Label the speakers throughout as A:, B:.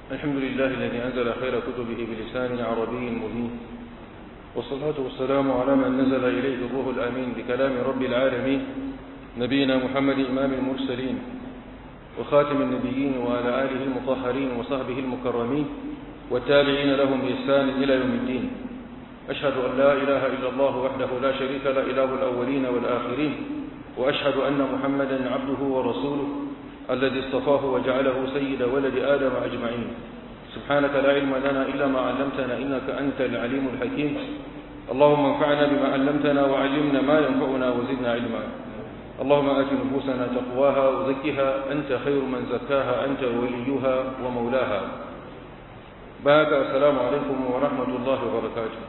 A: الحمد لله الذي أنزل خير كتبه بلسان عربي مبين والصلاة والسلام على من نزل إليه الروح الأمين بكلام رب العالمين نبينا محمد إمام المرسلين وخاتم النبيين وعلى آله المطهرين وصحبه المكرمين والتابعين لهم بإحسان إلى يوم الدين أشهد أن لا إله إلا الله وحده لا شريك له إله الأولين والآخرين وأشهد أن محمدا عبده ورسوله الذي اصطفاه وجعله سيد ولد آدم أجمعين سبحانك لا علم لنا إلا ما علمتنا إنك أنت العليم الحكيم اللهم انفعنا بما علمتنا وعلمنا ما ينفعنا وزدنا علما اللهم آت نفوسنا تقواها وزكها أنت خير من زكاها أنت وليها ومولاها بارك السلام عليكم ورحمة الله وبركاته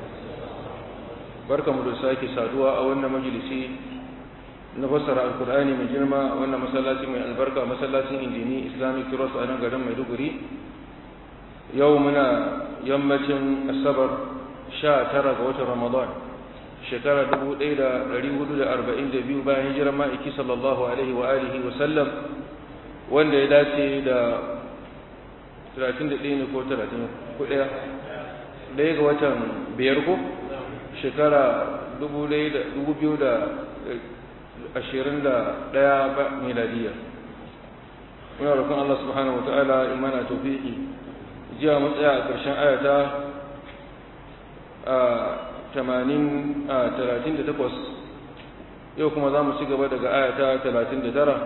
A: بركة مدرساك سادوا أولنا مجلسي na fassara alkur'ani mai girma wannan masallaci mai albarka masallacin indini islamic cross a nan garin maiduguri yau muna yammacin asabar sha tara ga watan ramadan shekara dubu ɗaya da ɗari hudu da arba'in da biyu bayan hijirar ma'aiki sallallahu alaihi wa alihi wa sallam wanda ya dace da talatin da ɗaya ne ko talatin ko ɗaya ɗaya ga watan biyar ko shekara dubu biyu da ashirin da ɗaya ba miladiya muna roƙon Allah subhanahu wa ta'ala imana tawfiqi jiya mun tsaya a ƙarshen ayata a tamanin a talatin da takwas yau kuma za mu ci gaba daga ayata talatin da tara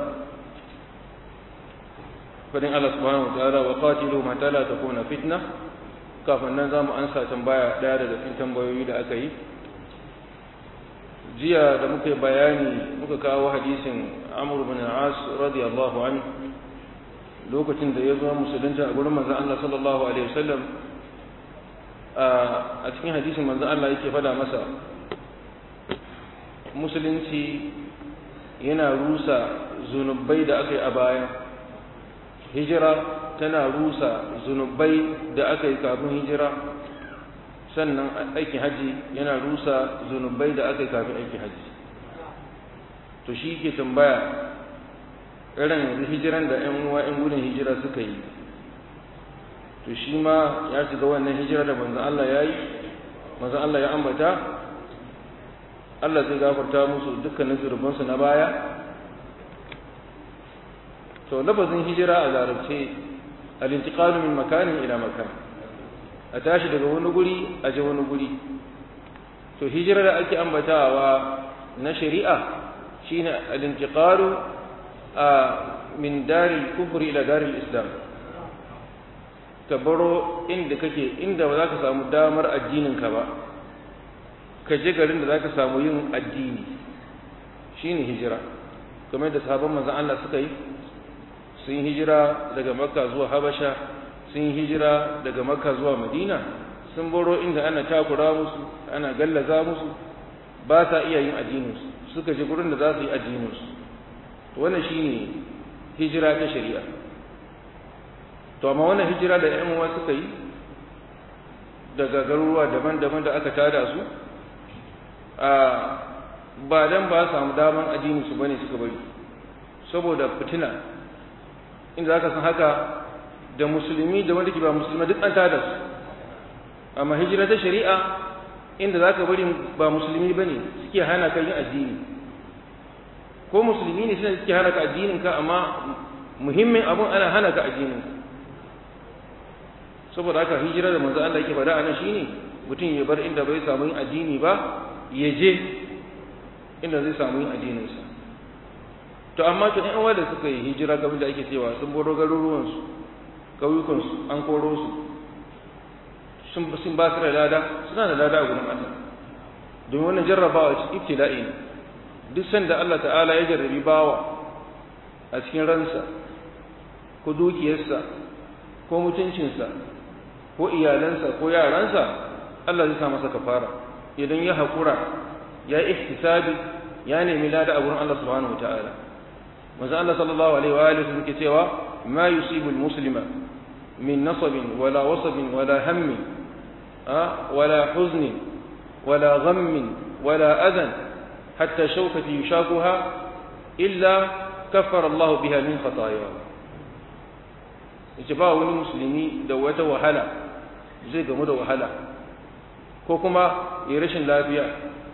A: fadin Allah subhanahu wa ta'ala wa qatilu ma la takuna fitna kafin nan za mu ansa tambaya ɗaya daga cikin tambayoyi da aka yi jiya da muka bayani muka kawo hadisin amur bin as radiyallahu an lokacin da ya zo musulunta a gurin manzon Allah sallallahu alaihi wasallam a cikin hadisin manzon Allah yake fada masa musulunci yana rusa zunubai da aka yi a baya hijira tana rusa zunubai da aka yi kafin hijira sannan aikin haji yana rusa zunubai da aka yi kafin aikin haji to shi ke tambaya irin yanzu hijiran da ‘yan uwa ‘yan gudun hijira suka yi to shi ma ya shiga wannan hijira da manzan Allah ya yi manzan Allah ya ambata Allah zai gafarta musu dukkanin zurbansu na baya to lafazin hijira a larabce al-intiqalu min makanin ila makan a tashi daga wani guri a je wani guri to hijira da ake ambatawa na shari'a shine al-intiqalu min daril kufri ila daril islam ka baro inda kake inda ba za ka samu damar addinin ka ba ka je garin da za ka samu yin addini shine hijira kamar da sahabban manzon Allah suka yi sun hijira daga makka zuwa habasha sun hijira daga makka zuwa madina sun baro inda ana takura musu ana gallaza musu ba sa iya yin addininsu suka je gurin da za su yi addininsu wannan shine hijira ta shari'a to amma wannan hijira da ƴan uwa suka yi daga garuruwa daban-daban da aka tada su a ba dan ba samu daman addininsu bane suka bari saboda fitina inda zaka san haka da musulmi da wanda ke ba musulmi duk an tada su amma hijira ta shari'a inda zaka bari ba musulmi bane suke hana ka yin addini ko musulmi ne suna suke hana ka addinin ka amma muhimmin abun ana hana ka addinin saboda haka hijira da manzo Allah yake faɗa anan shine mutum ya bar inda bai samu yin addini ba ya je inda zai samu yin addinin sa to amma to ɗan uwa da suka yi hijira kamar da ake cewa sun boro garuruwansu ƙauyukansu an koro su sun sun ba su da lada suna da lada a gurin Allah domin wannan jarrabawa ce ibtila'i ne duk sanda Allah ta'ala ya jarrabi bawa a cikin ransa ko dukiyarsa ko mutuncinsa ko iyalansa ko yaransa Allah zai sa masa kafara idan ya haƙura ya ihtisabi ya nemi lada a gurin Allah subhanahu wa ta'ala manzo Allah sallallahu alaihi wa alihi suke cewa ma yusibu al-muslima min nasabin wala wasabin wala hammin wala huzni wala ghammin wala adan hatta shawkati yushakuha illa kaffara Allah biha min khataaya yace ba wani musulmi da wata wahala zai gamu da wahala ko kuma ya rashin lafiya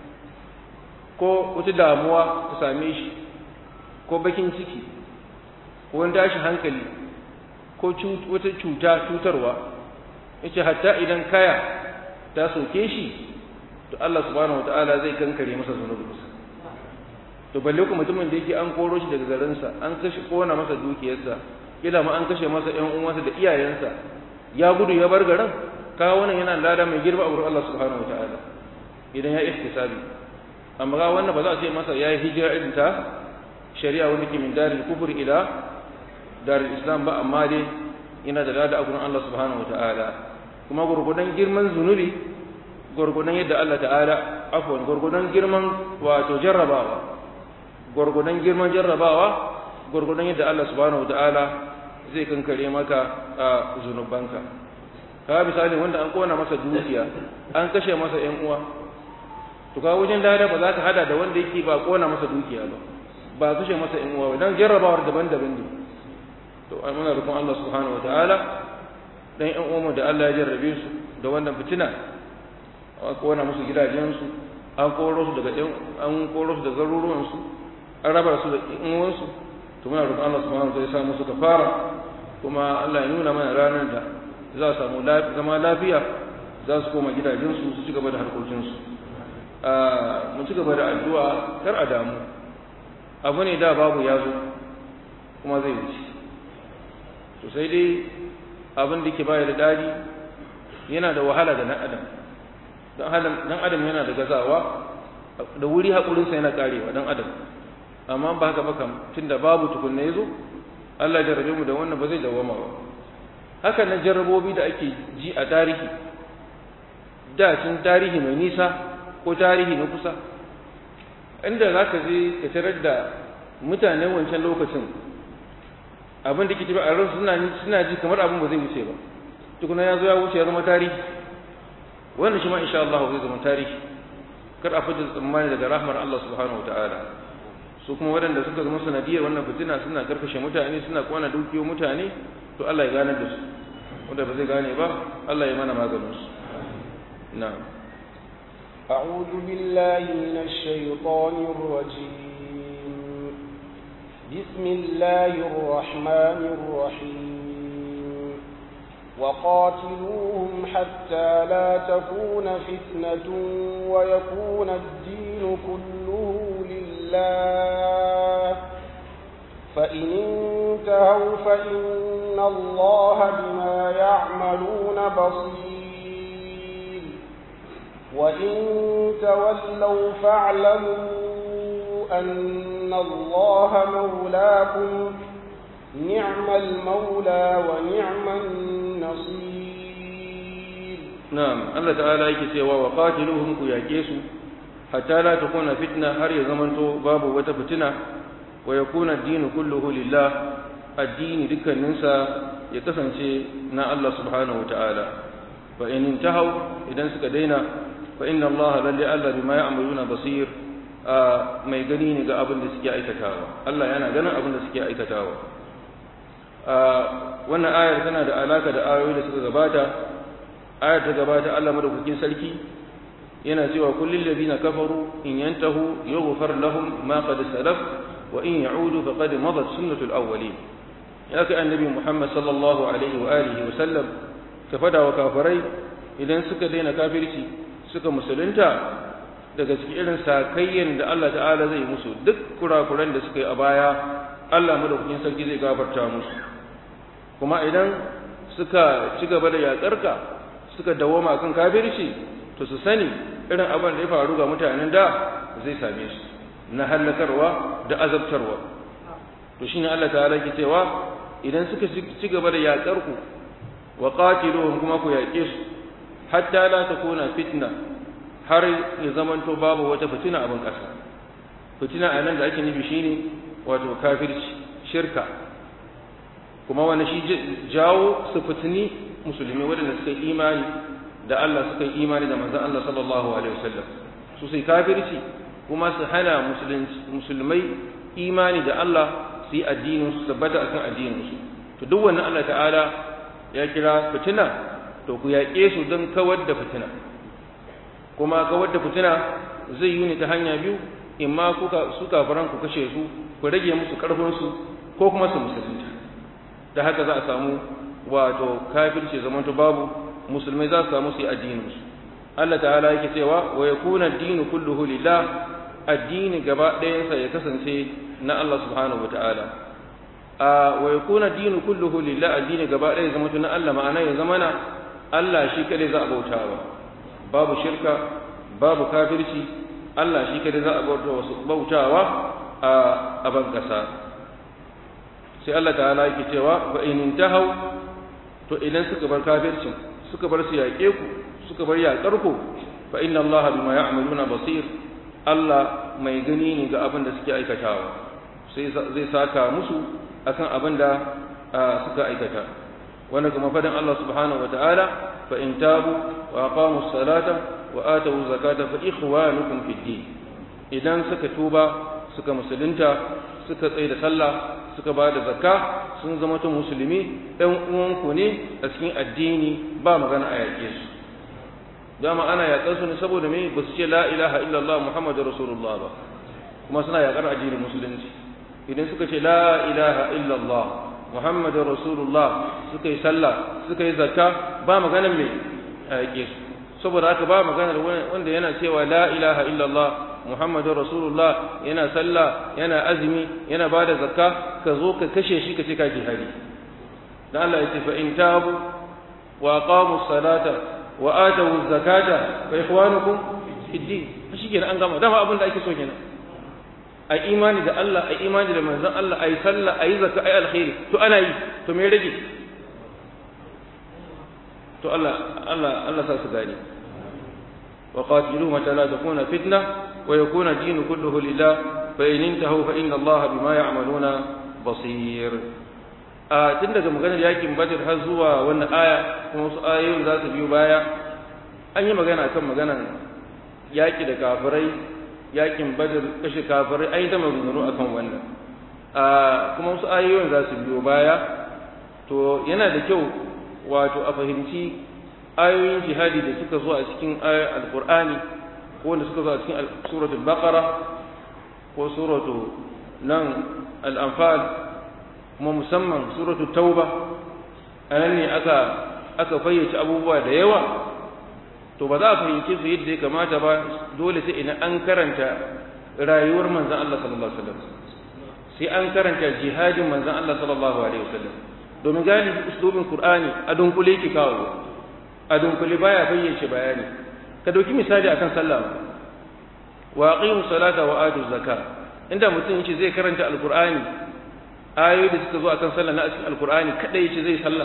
A: ko wata damuwa ta same shi ko bakin ciki ko wani tashin hankali ko wata cuta cutarwa yace hatta idan kaya ta soke shi to Allah subhanahu wataala zai kankare masa zunubinsa to balle kuma mutumin da yake an koro shi daga garinsa an kashe kona masa dukiyarsa kila ma an kashe masa ƴan uwansa da iyayensa ya gudu ya bar garin kawo wannan yana lada mai girma a wurin Allah subhanahu wataala idan ya ihtisabi amma ga wannan ba za a ce masa ya yi hijira irin ta shari'a wanda ke min daril kufur ila daril islam ba amma dai yana da lada a gurin Allah subhanahu wataala kuma gurgudan girman zunubi gurgudan yadda Allah ta'ala afwan gurgudan girman wato jarrabawa gurgudan girman jarrabawa gurgudan yadda Allah subhanahu wataala zai kankare maka a zunubanka ka misali wanda an kona masa dukiya an kashe masa ƴan uwa to ka wajen lada ba za ka hada da wanda yake ba kona masa dukiya ba ba kashe masa ƴan uwa dan jarrabawar daban-daban ne to ai muna roƙon Allah subhanahu wataala dan ƴan uwanmu da Allah ya jarrabe su da wannan fitina an kona musu gidajensu an koro su daga an koro su daga garuruwansu an raba su da ƴan uwansu to muna roƙon Allah subhanahu wataala ya sa musu kafara kuma Allah ya nuna mana ranar da za su samu zama lafiya za su koma gidajensu su ci gaba da harkokinsu mu ci gaba da addu'a kar a damu abu ne da babu ya zo kuma zai wuce to sai dai abin da ke baya da dadi yana da wahala da dan adam dan adam yana da gazawa da wuri haƙurinsa yana karewa dan adam amma ba haka ba kam tunda babu tukunna ya zo Allah ya jarrabe mu da wannan ba zai dawama ba haka na jarrabobi da ake ji a tarihi da cin tarihi mai nisa ko tarihi na kusa inda za ka je ka tarar da mutane wancan lokacin abin da ke tafi a ransu suna ji kamar abin ba zai wuce ba tukuna ya zo ya wuce ya zama tarihi wannan shi ma insha Allah zai zama tarihi kar a fitar tsammani daga rahmar Allah subhanahu wa ta'ala su kuma waɗanda suka zama sanadiyar wannan fitina suna karkashe mutane suna kwana dukiyo mutane to Allah ya gane da su wanda ba zai gane ba Allah ya mana maganin su na'am
B: أعوذ بالله من الشيطان الرجيم بسم الله الرحمن الرحيم وقاتلوهم حتى لا تكون فتنة ويكون الدين كله لله فإن انتهوا فإن الله بما يعملون بصير وإن تولوا فاعلموا أن الله مولاكم نعم المولى ونعم النصير
A: نعم الله تعالى يكسوا وقاتلوهم كياكيسوا حتى لا تكون فتنة هر يزمنتو باب وتفتنة ويكون الدين كله لله الدين دكا ننسى يكسنشي نا الله سبحانه وتعالى فإن انتهوا إذا سكدينا فإن الله للي ألا بما يعملون بصير mai gani ne ga abin da suke aikatawa Allah yana ganin abin da suke aikatawa wannan ayar tana da alaka da ayoyi da suka gabata ayar ta gabata Allah madaukakin sarki yana cewa kullil ladina kafaru in yantahu yughfar lahum ma qad salaf wa in ya'udu faqad madat sunnatul awwalin ya kai annabi Muhammad sallallahu alaihi wa alihi wa sallam ka fada wa kafirai idan suka daina kafirci suka musulunta daga cikin irin sakayyan da Allah ta'ala zai musu duk kurakuran da suka yi a baya Allah madaukakin sarki zai gafarta musu kuma idan suka ci gaba da yaƙarka suka dawoma kan kafirci to su sani irin abin da ya faru ga mutanen da zai same su na hallakarwa da azabtarwa to shine Allah ta'ala ke cewa idan suka ci gaba da yaƙarku wa qatiluhum kuma ku yaƙe su hatta la takuna fitna har ya zamanto babu wata fitina abin ƙasa fitina a nan da ake nufi shine wato kafirci shirka kuma wani shi jawo su fitini musulmi waɗanda suka yi imani da Allah suka yi imani da manzon Allah sallallahu alaihi wasallam su sai kafirci kuma su hana musulmai imani da Allah su yi addinin su tabbata akan addinin su to duk wannan Allah ta'ala ya kira fitina to ku yaƙe su don kawar da fitina kuma kawar da fitina zai yi ne ta hanya biyu in ma kuka su kafaran ku kashe su ku rage musu karfin su ko kuma su musulunta da haka za a samu wato kafirci zamanto babu musulmai za su samu su yi addinin su Allah ta'ala yake cewa wa yakuna ad-dinu kulluhu lillah addini gaba ɗayansa ya kasance na Allah subhanahu wata'ala a wa yakuna ad-dinu kulluhu lillah addini gaba ɗaya zama na Allah ma'ana ya zamana Allah shi kadai za a bautawa babu shirka babu kafirci Allah shi kadai za a bautawa a ban kasa sai Allah ta'ala yake cewa fa in intahu to idan suka bar kafircin suka bar su yaƙe ku suka bar yaƙar ku fa inna Allah bima ya'maluna basir Allah mai gani ne ga abin da suke aikatawa sai zai saka musu akan abin da suka aikata wanda kuma fadan Allah subhanahu wataala fa in tabu wa aqamu salata wa atu zakata fa ikhwanukum fid din idan suka tuba suka musulunta suka tsaye da sallah suka ba da zakka sun zama ta musulmi ɗan uwanku ne a cikin addini ba magana a yaƙe su dama ana yaƙar su ne saboda me ba su ce la ilaha illallah muhammadu rasulullah ba kuma suna yaƙar addinin musulunci idan suka ce la ilaha illallah muhammadu rasulullah suka yi sallah suka yi zakka ba maganar me a yaƙe su saboda haka ba maganar wanda yana cewa la ilaha illallah muhammadu rasulullah yana sallah yana azumi yana ba da zakka ka zo ka kashe shi ka ce ka jihadi dan Allah ya ce fa in tabu wa aqamu salata wa atu zakata fa ikhwanukum fid din shikenan an gama dama abin da ake so kenan a imani da Allah a imani da manzon Allah ayi sallah ayi zakka ayi alkhairi to ana yi to me rage to Allah Allah Allah sa su gani wa qatiluhum hatta la takuna fitna wa yakuna ad-din kulluhu lillah fa in intahu fa inna Allah bima ya'maluna basir a tun daga maganar yakin badr har zuwa wannan aya kuma wasu ayoyin za su biyo baya an yi magana kan maganar yaki da kafirai yakin badr kashe kafirai an yi ta maganganu akan wannan a kuma wasu ayoyin za su biyo baya to yana da kyau wato a fahimci ayoyin jihadi da suka zo a cikin alkur'ani ko wanda suka zo a cikin suratul baqara ko suratu nan al-anfal kuma musamman suratu tauba anan ne aka aka fayyace abubuwa da yawa to ba za a fahimce su yadda ya kamata ba dole sai idan an karanta rayuwar manzon Allah sallallahu alaihi wasallam sai an karanta jihadin manzon Allah sallallahu alaihi wasallam domin galibi uslubin qur'ani a dunkule ki kawo a dunkule baya fayyace bayani ka dauki misali akan sallah wa aqimu salata wa atu zakat inda mutum yace zai karanta alqur'ani ayoyi da suka zo akan sallah na cikin alqur'ani kadai yace zai sallah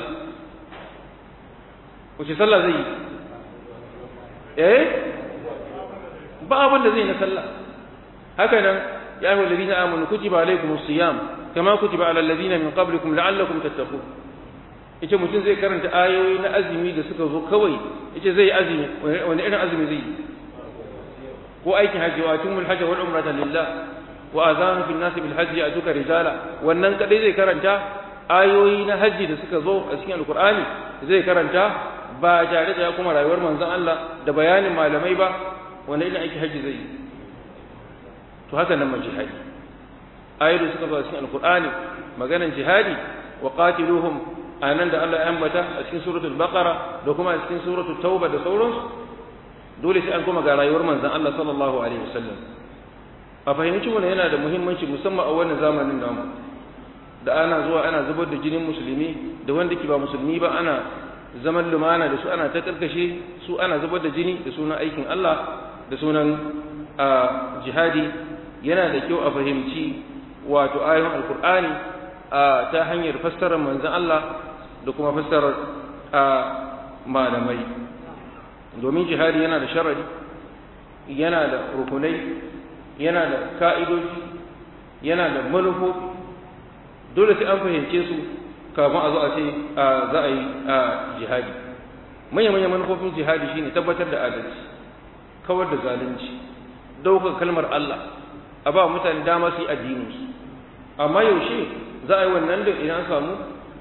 A: wace sallah zai yi eh ba abin da zai na sallah haka nan ya ayyuhal ladina amanu kutiba alaykumus siyam kama kutiba alal ladina min qablikum la'allakum tattaqun yace mutum zai karanta ayoyi na azumi da suka zo kawai yace zai azumi wani irin azumi zai yi ko aikin hajji wa atimul hajj wal umrata lillah wa azanu fil nasi bil hajji atuka rijala wannan kadai zai karanta ayoyi na hajji da suka zo a cikin alqur'ani zai karanta ba tare da ya kuma rayuwar manzon Allah da bayanin malamai ba wanda irin aikin hajji zai yi to haka nan man jihadi ayoyi da suka zo a cikin alqur'ani maganan jihadi wa qatiluhum anan da Allah ya ambata a cikin suratul baqara da kuma a cikin suratul tauba da sauransu dole sai an kuma ga rayuwar manzon Allah sallallahu alaihi wasallam a fahimci wannan yana da muhimmanci musamman a wannan zamanin namu da ana zuwa ana zubar da jinin musulmi da wanda ke ba musulmi ba ana zaman lumana da su ana ta karkashe su ana zubar da jini da sunan aikin Allah da sunan jihadi yana da kyau a fahimci wato ayoyin alkur'ani ta hanyar fassarar manzon Allah da kuma fassarar malamai domin jihadi yana da sharadi yana da rukunai yana da ka'idoji yana da manufofi dole sai an fahimce su kafin a zo a ce za a yi jihadi manya-manyan manufofin jihadi shine tabbatar da adalci kawar da zalunci ɗaukar kalmar Allah a ba mutane dama su yi addininsu amma yaushe za a yi wannan da idan samu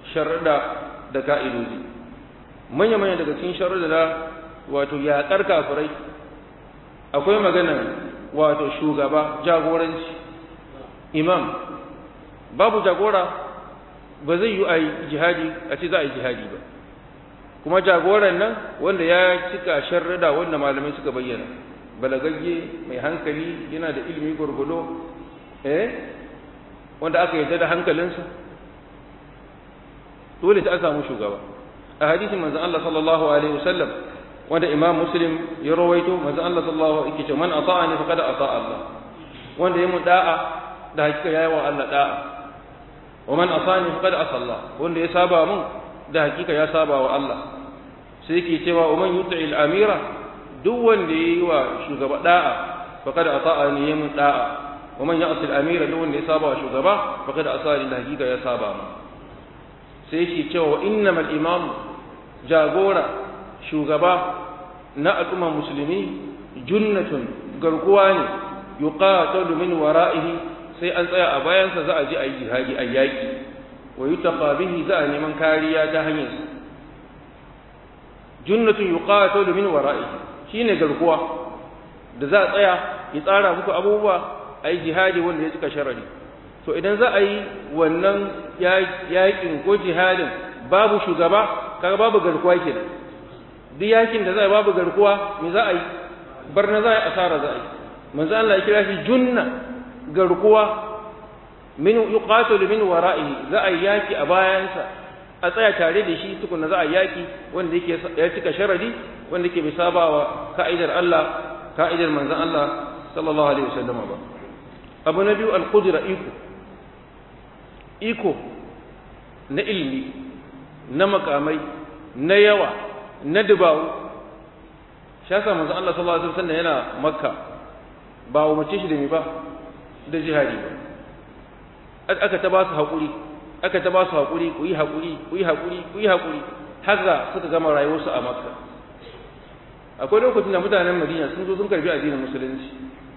A: sharuɗa da ka'idoji manya-manya daga cikin sharuɗa da wato yaƙar kafirai akwai maganar wato shugaba jagoranci imam babu jagora ba zai yi a yi jihadi a ce za a yi jihadi ba kuma jagoran nan wanda ya cika sharrada wanda malamai suka bayyana balagagge mai hankali yana da ilimi gurgudo eh wanda aka yarda da hankalinsa dole ta samu shugaba a hadisin manzon Allah sallallahu alaihi wasallam wanda imam muslim ya rawaito manzon Allah sallallahu alaihi wasallam man ata'ani faqad ata Allah wanda ya mun da'a da hakika yayi wa Allah da'a wa man asani faqad asa Allah wanda ya saba mun da hakika ya saba wa Allah sai yake cewa wa man yuti'il amira duk wanda yayi wa shugaba da'a faqad ata'ani ya mun da'a wa man ya'sil amira duk wanda ya saba wa shugaba faqad asani da hakika ya saba mun sai yake cewa wa innamal imam jagora shugaba na al'umma musulmi junnatun garkuwa ne yuqatalu min wara'ihi sai an tsaya a bayansa za a ji a yi jihadi a yaƙi wa yutaqa bihi za a neman kariya ta hanyar junnatun yuqatalu min wara'ihi shine garkuwa da za a tsaya ya tsara muku abubuwa a yi jihadi wanda ya cika sharadi to idan za a yi wannan yaƙin ko jihadin babu shugaba kaga babu garkuwa kenan duk yakin da za a babu garkuwa me za a yi barna za a yi asara za a yi manzo Allah ya kira shi junna garkuwa min yuqatilu min wara'ihi za a yi yaki a bayansa a tsaya tare da shi tukuna za a yaki wanda yake ya cika sharadi wanda yake bai saba wa ka'idar Allah ka'idar manzon Allah sallallahu alaihi wasallam ba abu na biyu al-qudra iko iko na ilimi na makamai na yawa na dubawu shi yasa manzon Allah sallallahu alaihi wasallam yana makka ba umarce shi da mi ba da jihadi ba aka ta ba su haƙuri aka ta ba su haƙuri ku yi haƙuri ku yi haƙuri ku yi haƙuri haka suka gama rayuwarsu a makka akwai lokacin da mutanen madina sun zo sun karbi addinin musulunci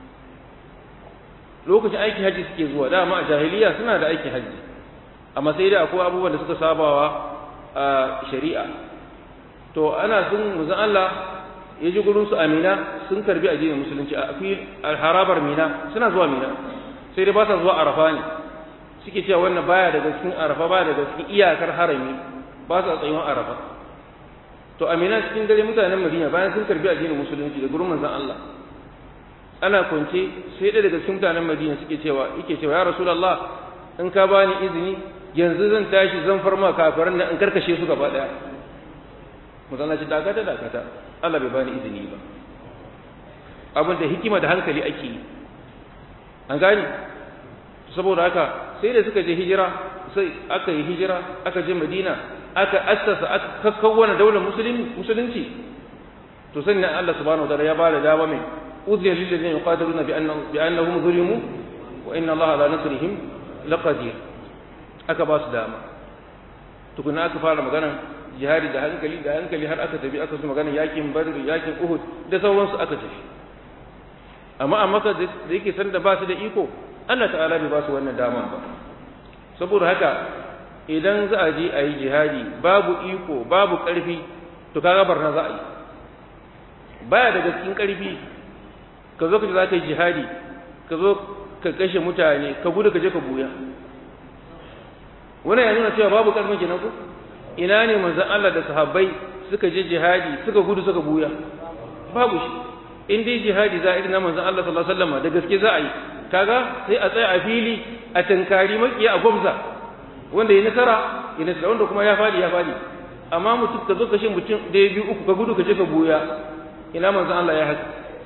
A: lokacin aikin hajji suke zuwa dama a jahiliya suna da aikin hajji amma sai dai akwai abubuwan da suka sabawa a shari'a to ana sun muzan Allah ya ji gurin su amina sun karbi addinin musulunci a fil harabar mina suna zuwa mina sai dai ba sa zuwa arafa ne suke cewa wannan baya daga cikin arafa baya daga cikin iyakar harami ba sa tsayuwar arafa to amina cikin dare mutanen madina bayan sun karbi addinin musulunci da gurin manzon Allah ana kwance sai ɗaya daga cikin mutanen madina suke cewa yake cewa ya rasulullah in ka bani izini yanzu zan tashi zan farma kafiran nan in karkashe su gaba daya manzon Allah ce dakata dakata Allah bai bani izini ba abin da hikima da hankali ake yi an gani saboda haka sai da suka je hijira sai aka yi hijira aka je madina aka assasa aka kakkawana daular musulunci to sannan Allah subhanahu wa ta'ala ya bada dama mai udhiya lil ladina yuqatiluna bi annahum bi annahum zulimu wa inna Allah ala nasrihim laqadir aka ba su dama tukuna aka fara magana jihadi da hankali da hankali har aka tafi aka su magana yakin badr yakin uhud da sauransu aka tafi amma a maka da yake san da ba su da iko Allah ta'ala bai ba su wannan daman ba saboda haka idan za a je a yi jihadi babu iko babu ƙarfi to kaga barna za a yi baya daga cikin ƙarfi ka zo ka za ka yi jihadi ka zo ka kashe mutane ka gudu ka je ka buya wannan ya nuna cewa babu ƙarfin kenan ko ina ne manzon Allah da sahabbai suka je jihadi suka gudu suka buya babu shi in dai jihadi za a irin na manzon Allah sallallahu alaihi wasallam da gaske za a yi kaga sai a tsaya a fili a tankari makiya a gwamza wanda ya nasara ya nasara wanda kuma ya fadi ya fadi amma mutum ka zo ka shi mutum da ya biyu uku ka gudu ka je ka buya ina manzon Allah ya haka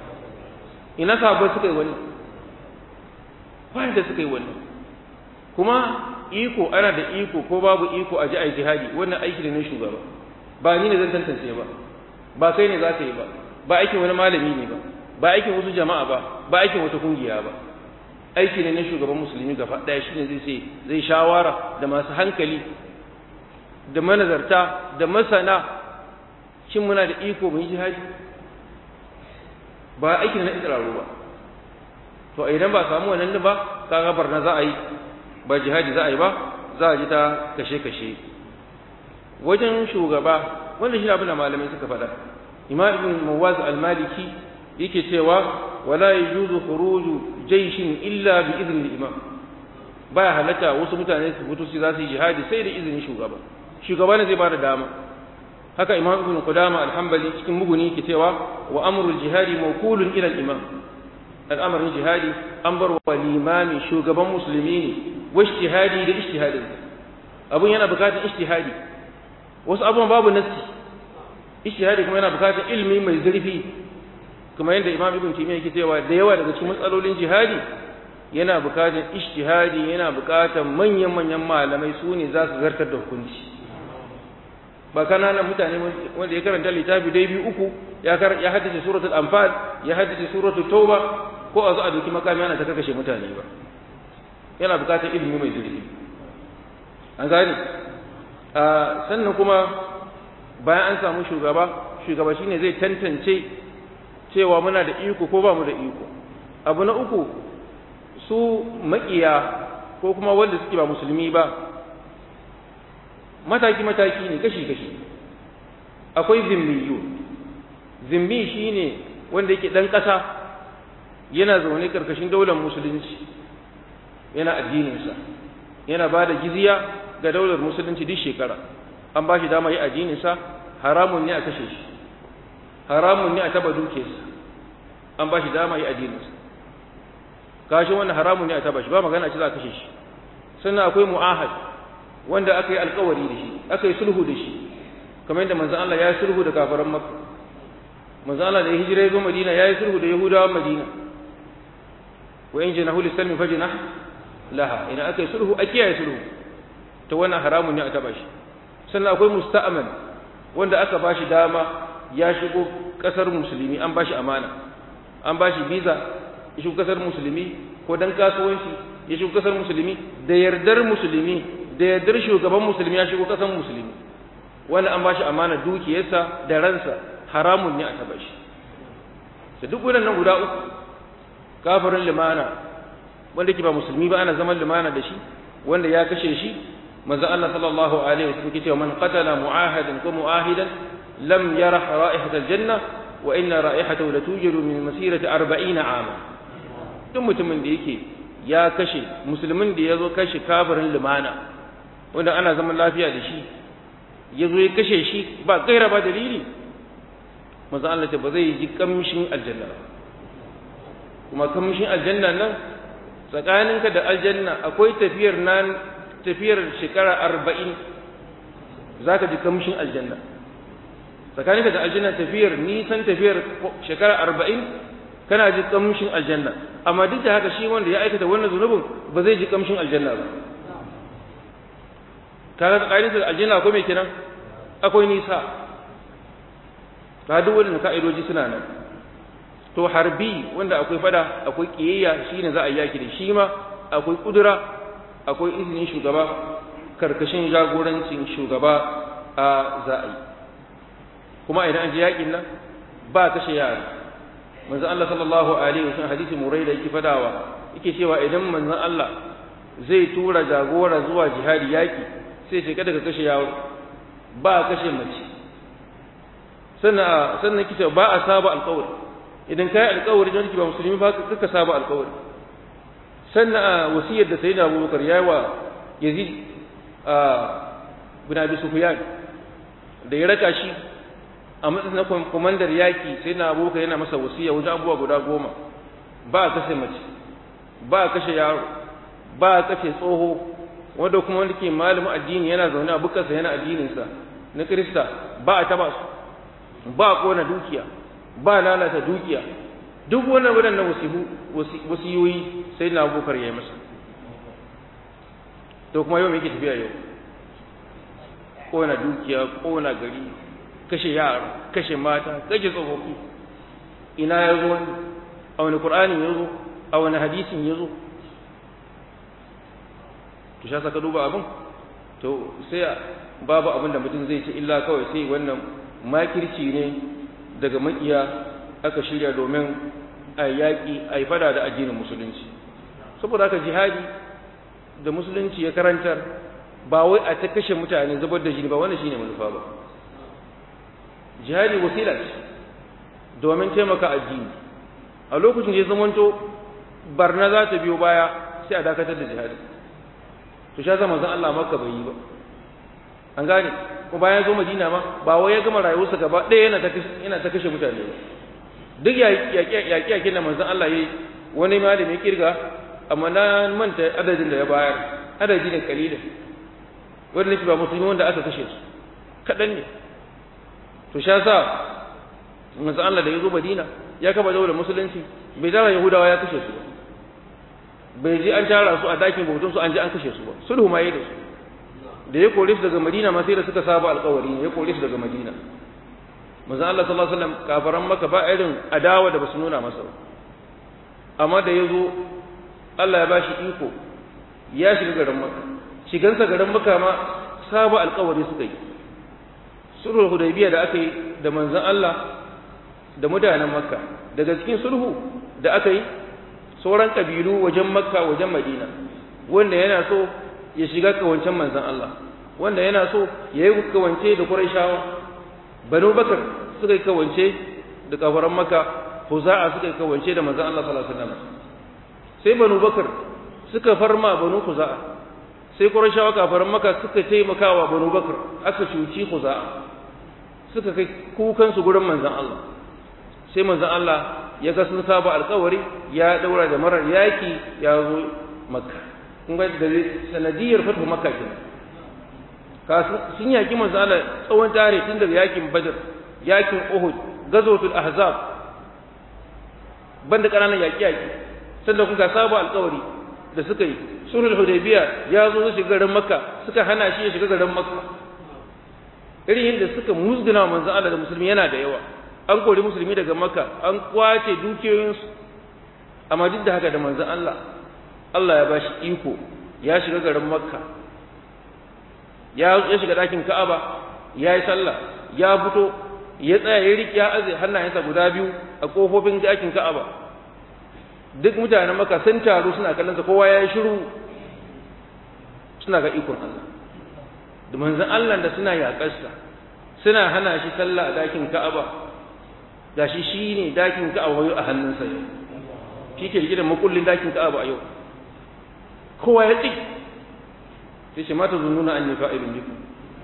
A: ina sahabbai suka yi wannan wanda suka yi wannan kuma iko ana da iko ko babu iko a ji a jihadi wannan aiki ne na shugaba ba ni ne zan tantance ba ba kai ne za ka yi ba ba aikin wani malami ne ba ba aikin wasu jama'a ba ba aikin wata kungiya ba aiki ne na shugaban musulmi gaba ɗaya shi ne zai ce zai shawara da masu hankali da manazarta da masana shin muna da iko mu yi jihadi ba aiki ne na isra'u ba to idan ba samu wannan ba kaga barna za a yi ba jihadi za a yi ba za a ji ta kashe-kashe wajen shugaba wanda shi abin da malamai suka faɗa imam ibn mawaz al-maliki yake cewa wala yajuzu khuruju jayshin illa bi idni imam baya halatta wasu mutane su fito su za su yi jihadi sai da izinin shugaba shugaba ne zai ba da dama haka imam ibn qudama al-hanbali cikin muguni yake cewa wa amrul jihadi mawkulun ila al-imam al'amarin jihadi an bar wa limami shugaban musulmi ne wa ijtihadi da ijtihadin abun yana bukatar ijtihadi wasu abubuwan babu nassi ijtihadi kuma yana bukatar ilimi mai zurfi kuma yadda imam ibn taymiyyah yake cewa da yawa daga cikin matsalolin jihadi yana bukatar ijtihadi yana bukatar manyan manyan malamai su ne za su zartar da hukunci ba kananan mutane wanda ya karanta littafi dai biyu uku ya ya haddace suratul anfal ya haddace suratul tauba ko a zo a doki makami ana ta kakashe mutane ba yana bukatar ilimi mai zurfi an gane sannan kuma bayan an samu shugaba shugaba shine zai tantance cewa muna da iko ko ba mu da iko abu na uku su makiya ko kuma wanda suke ba musulmi ba mataki mataki ne kashi kashi akwai zimmiyu zimmi shine wanda yake dan kasa yana zaune karkashin daular musulunci yana addininsa yana ba da jizya ga daular musulunci duk shekara an ba shi dama yi addininsa haramun ne a kashe shi haramun ne a taba dukiyarsa an ba shi dama yi addininsa kashin wannan haramun ne a taba shi ba magana ce za a kashe shi sannan akwai mu'ahad wanda aka yi alkawari da shi aka yi sulhu da shi kamar yadda manzon Allah ya yi sulhu da kafaran Makka manzon Allah da ya hijira ya zo Madina ya yi sulhu da Yahudawan Madina wa in janahu lisalmi fajnah laha idan aka yi sulhu a kiyaye sulhu ta wannan haramun ne a taba shi sannan akwai musta'man wanda aka bashi dama ya shigo kasar musulmi an bashi amana an bashi visa ya shigo kasar musulmi ko dan kasuwanci ya shigo kasar musulmi da yardar musulmi da yardar shugaban musulmi ya shigo kasar musulmi wanda an bashi amana dukiyarsa da ransa haramun ne a taba shi da duk waɗannan guda uku kafirin limana wanda ke ba musulmi ba ana zaman limana da shi wanda ya kashe shi manzo Allah sallallahu alaihi wasallam yake cewa man qatala mu'ahadan ko mu'ahidan lam yarah ra'ihat aljanna wa inna ra'ihatahu latujiru min masirati 40 ama duk mutumin da yake ya kashe musulmin da yazo kashe kafirin limana wanda ana zaman lafiya da shi yazo ya kashe shi ba gaira ba dalili manzo Allah ce ba zai ji kamshin aljanna ba kuma kamshin aljanna nan tsakaninka da aljanna akwai tafiyar nan tafiyar shekara arba'in za ka ji kamshin aljanna tsakaninka da aljanna tafiyar nisan tafiyar shekara arba'in kana ji kamshin aljanna amma duk da haka shi wanda ya aikata wannan zunubin ba zai ji kamshin aljanna ba kaga tsakaninka da aljanna akwai mai kenan akwai nisa ta duk wannan ka'idoji suna nan to harbi wanda akwai fada akwai kiyayya shine za a yaki da shi ma akwai kudura akwai izinin shugaba karkashin jagorancin shugaba a za a yi kuma idan an ji yakin nan ba kashe yara manzon Allah sallallahu alaihi wasallam hadisi murai da yake fadawa yake cewa idan manzon Allah zai tura jagora zuwa jihadi yaki sai ce kada ka kashe yaro ba kashe mace sannan sannan kike ba a saba alƙawari idan kai alƙawari don ba musulmi ba ka saba alƙawari sannan a wasiyar da sayyidina Abubakar yayi wa Yazid a bin Abi Sufyan da ya raka shi a matsayin na komandar yaki sayyidina Abubakar yana masa wasiya wajen abubuwa guda goma ba a kashe mace ba a kashe yaro ba a kashe tsoho wanda kuma wanda ke malamin addini yana zaune a bukarsa yana addininsa na Kirista ba a taba su ba a kona dukiya ba lalata dukiya duk wannan waɗannan wasiyoyi sai na abubakar ya yi masa to kuma yau mai ke tafiya yau kona dukiya kona gari kashe yara kashe mata kashe tsofaffi ina ya zo wani a wani ƙur'anin ya zo a wani hadisin ya zo to sha saka duba abin to sai babu abin da mutum zai ce illa kawai sai wannan makirci ne daga makiya aka shirya domin a yaƙi a yi fada da addinin musulunci saboda haka jihadi da musulunci ya karantar ba wai a ta kashe mutane zubar da jini ba wannan shine manufa ba jihadi wasila ce domin taimaka addini a lokacin da ya zamanto barna za ta biyo baya sai a dakatar da jihadi to sha zama zan Allah maka bai yi ba an gane ko bayan zo Madina ma ba wai ya gama rayuwarsa gaba ɗaya yana ta yana ta kashe mutane ba duk yaƙi yaƙi da manzon Allah yayi wani malami kirga amma na manta adadin da ya bayar adadi ne kalilin wanda ba musulmi wanda aka kashe su kaɗan ne to sha sa manzon Allah da ya zo Madina ya kaba daular musulunci bai tara Yahudawa ya kashe su ba bai ji an tara su a dakin bautunsu an ji an kashe su ba sulhu ma yi da su da ya kore su daga madina ma sai da suka saba alkawari ne ya kore su daga madina manzon Allah sallallahu alaihi wasallam kafaran maka ba irin adawa da basu nuna masa ba amma da yazo Allah ya bashi iko ya shiga garin maka shigansa garin maka ma saba alkawari suka yi sulhul hudaybiya da aka yi da manzon Allah da mutanen makka daga cikin sulhu da aka yi sauran kabilu wajen makka wajen madina wanda yana so ya shiga kawancen manzan Allah wanda yana so ya yi kawance da Qurayshawa Banu Bakar suka yi kawance da kafaran Makka Huza'a suka yi kawance da manzan Allah sallallahu alaihi wasallam sai Banu Bakar suka farma Banu Huza'a sai Qurayshawa kafaran Makka suka taimakawa Banu Bakar aka cuci Huza'a suka kai kukan su gurin manzan Allah sai manzan Allah ya ga sun saba alkawari ya daura da marar yaki ya zo Makka kun ga da sanadiyar fatu makka kenan ka sun yaki manzo Allah tsawon tare tun daga yakin badr yakin uhud gazwatul ahzab banda kananan yaki yaki sannan kun ga sabu alƙawari da suka yi sulhul hudaybiya ya zo su shiga garin makka suka hana shi ya shiga garin makka irin yadda suka musguna manzo Allah da musulmi yana da yawa an kori musulmi daga makka an kwace dukiyoyinsu amma duk da haka da manzo Allah Allah ya bashi iko ya shiga garin Makka ya ya shiga ɗakin Ka'aba ya yi sallah ya fito ya tsaya ya riƙe ya aze hannayensa guda biyu a ƙofofin ɗakin Ka'aba duk mutanen Makka sun taru suna kallon sa kowa ya yi shiru suna ga ikon Allah da manzon Allah da suna yaƙarsa suna hana shi sallah a ɗakin Ka'aba gashi shine ɗakin Ka'aba a hannunsa yau shi ke rike da makullin ɗakin Ka'aba a yau kowa ya tsik sai shi mata zununa an yi fa'ilin biku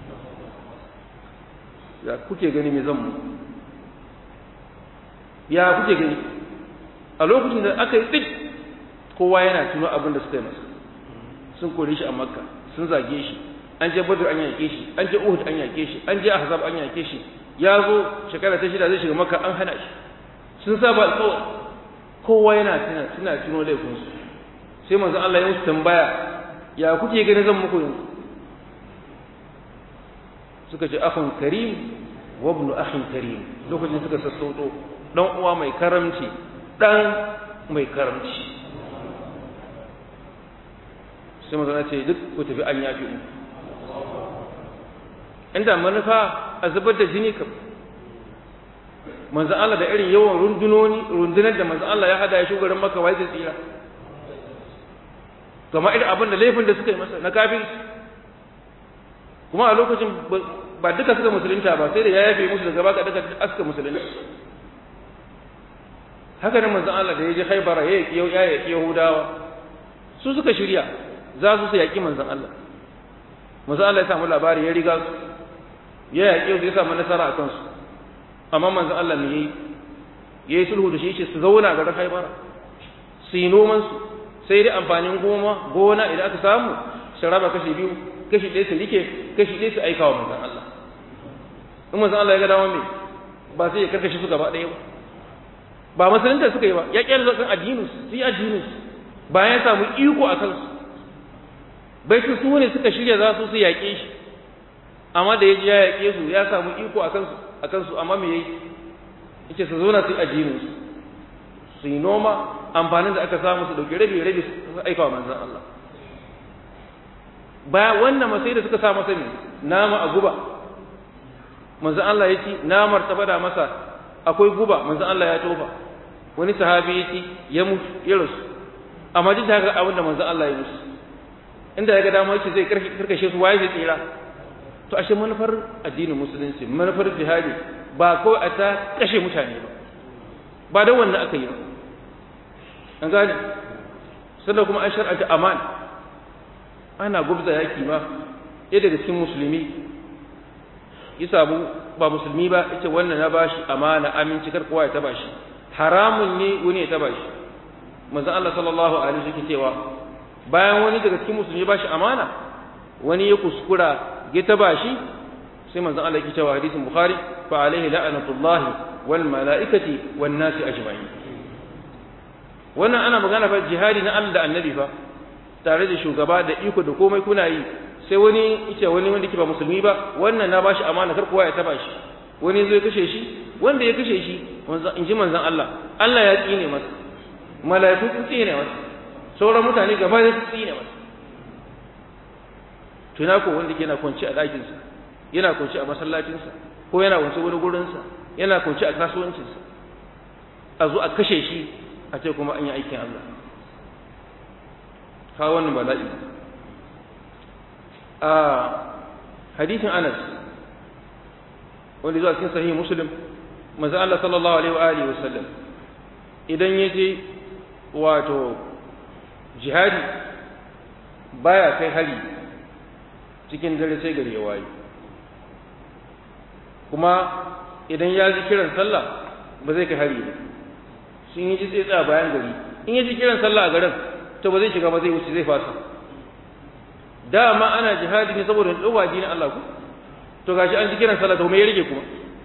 A: ya kuke gani mai zan mu ya kuke gani a lokacin da aka yi tsik kowa yana tuno abin da suka yi masa sun kore shi a makka sun zage shi an je badr an yake shi an je uhud an yake shi an je ahzab an yake shi ya zo shekara ta shida zai shiga makka an hana shi sun saba alƙawari kowa yana tuna suna tuno laifinsu sai manzo Allah ya musu tambaya ya kuke gani zan muku yanzu suka ce akhun karim wa ibnu akhin karim lokacin suka sassauto dan uwa mai karamci dan mai karamci sai manzo ce duk ku tafi an yafi mu inda manufa a zubar da jini kam manzo Allah da irin yawan rundunoni rundunar da manzo Allah ya hada ya shugaban maka wai zai tsira kamar irin abin da laifin da suka yi masa na kafin kuma a lokacin ba duka suka musulunta ba sai da ya yafe musu daga baka duka aska musulunta haka nan manzon Allah da ya je Haibara ya yaki ya yaki Yahudawa su suka shirya za su su yaki manzon Allah manzon Allah ya samu labari ya riga su ya yaki su ya samu nasara a kansu amma manzon Allah ne yayi yayi sulhu da shi ce su zauna ga Haibara su yi noman su sai dai amfanin goma gona idan aka samu su raba kashi biyu kashi ɗaya su rike kashi ɗaya su aika wa manzan Allah in manzan Allah ya ga dama me ba sai ya karkashe su gaba ɗaya ba ba musulunta suka yi ba ya ƙyar zaɓin addinin su yi addinin su bayan ya samu iko a kansu bai su su ne suka shirya za su su yaƙe shi amma da ya ji ya yaƙe su ya samu iko a kansu a kansu amma me yayi yace su zo na su yi addinin su su yi noma amfanin da aka samu su dauki rabi rabi su aika wa manzon Allah baya wannan masai da suka sa masa ne nama a guba manzon Allah ya ci namar ta bada masa akwai guba manzon Allah ya tofa wani sahabi ya ci ya mutu ya rasu amma duk da haka abin da manzon Allah ya musu inda ya ga dama yake zai karkashe su waye zai tsira to ashe manufar addinin musulunci manufar jihadi ba ko a ta kashe mutane ba ba da wannan aka yi an gane sannan kuma an shar'anta aman ana gubza yaki ma ɗaya daga cikin musulmi ya samu ba musulmi ba yace wannan na bashi amana aminci kar kowa ya taba shi haramun ne wani ya taba shi manzon Allah sallallahu alaihi wasallam cewa bayan wani daga cikin musulmi ba shi amana wani ya kuskura ya taba shi sai manzon Allah yake cewa hadisin bukhari fa alaihi la'natullah wal malaikati wan nasi ajma'in wannan ana magana fa jihadi na Allah da annabi fa tare da shugaba da iko da komai kuna yi sai wani yace wani wanda ke ba musulmi ba wannan na bashi amana kar kowa ya taba shi wani zai kashe shi wanda ya kashe shi in ji manzon Allah Allah ya tsine masa mala'iku sun tsine masa sauran mutane gaba da su tsine masa tuna ko wanda ke na kwanci a ɗakinsa yana kwanci a masallacinsa ko yana kwanci wani gurinsa yana kwanci a kasuwancinsa a zo a kashe shi a ce kuma an yi aikin Allah kawo wannan bala'i a hadisin Anas wanda zuwa cikin sahih Muslim manzo Allah sallallahu alaihi wa alihi wasallam idan yaje wato jihadi baya kai hari cikin dare sai gari ya waye kuma idan ya ji kiran sallah ba zai kai hari ba sun yi ji tsaya bayan gari in ya ji kiran sallah a garin to ba zai shiga ba zai wuce zai fasa dama ana jihadi ne saboda tsoba na Allah ku to gashi an ji kiran sallah to me ya rage kuma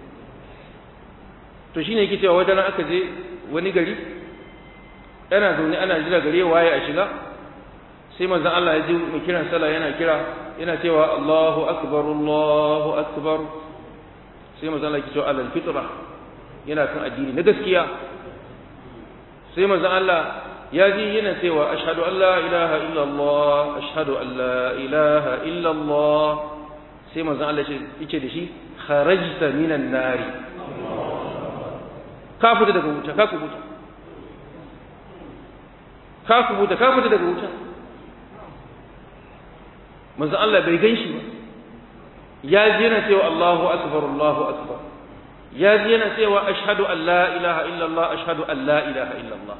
A: to shine yake cewa wajen aka je wani gari yana zaune ana jira gari ya waye a shiga sai manzon Allah ya ji mu kiran sallah yana kira yana cewa Allahu akbar Allahu akbar sai manzon Allah ya ce alal fitra yana kan addini na gaskiya sai manzon Allah ya ji yana cewa ashhadu an la ilaha illa Allah ashhadu an la ilaha illa Allah sai manzon Allah ya ce da shi kharajta minan nari ka fita daga wuta ka kubuta ka kubuta ka fita daga wuta manzo Allah bai gan shi ba ya ji yana cewa Allahu akbar Allahu akbar ya ji yana cewa ashhadu an la ilaha illa Allah ashhadu an la ilaha illa Allah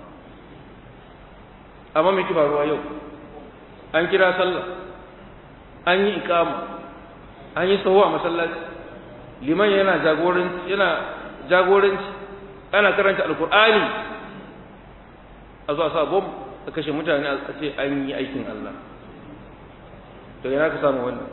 A: amma me ki faruwa yau an kira sallah an yi iqama an yi sahu a masallaci liman yana jagoranci yana jagoranci ana karanta alqur'ani a zuwa sa bom a kashe mutane a ce an yi aikin Allah to yana ka samu wannan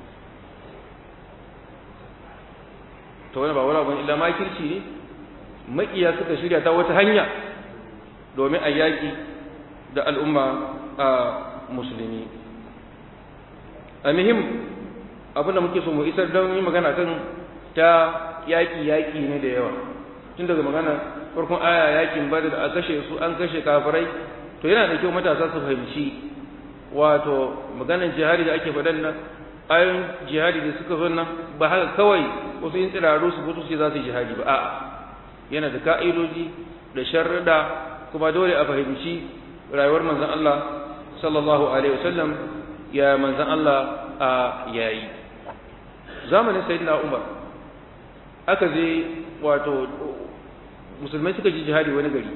A: to wani ba wani abin illa makirci ne makiya suka shirya ta wata hanya domin a yaƙi da al'umma a musulmi a muhim abin da muke so mu isar don yi magana kan ta yaƙi yaƙi ne da yawa tun daga magana farkon aya yaƙin bada da a kashe su an kashe kafirai to yana da kyau matasa su fahimci wato maganar jihadi da ake faɗan nan ayoyin jihadi da suka zo nan ba haka kawai wasu yin tsiraru su fito su za su yi jihadi ba a'a yana da ka'idoji da sharrida kuma dole a fahimci rayuwar manzon Allah sallallahu alaihi wasallam ya manzon Allah a yayi zamanin sayyidina Umar aka je wato musulmai suka ji jihadi wani gari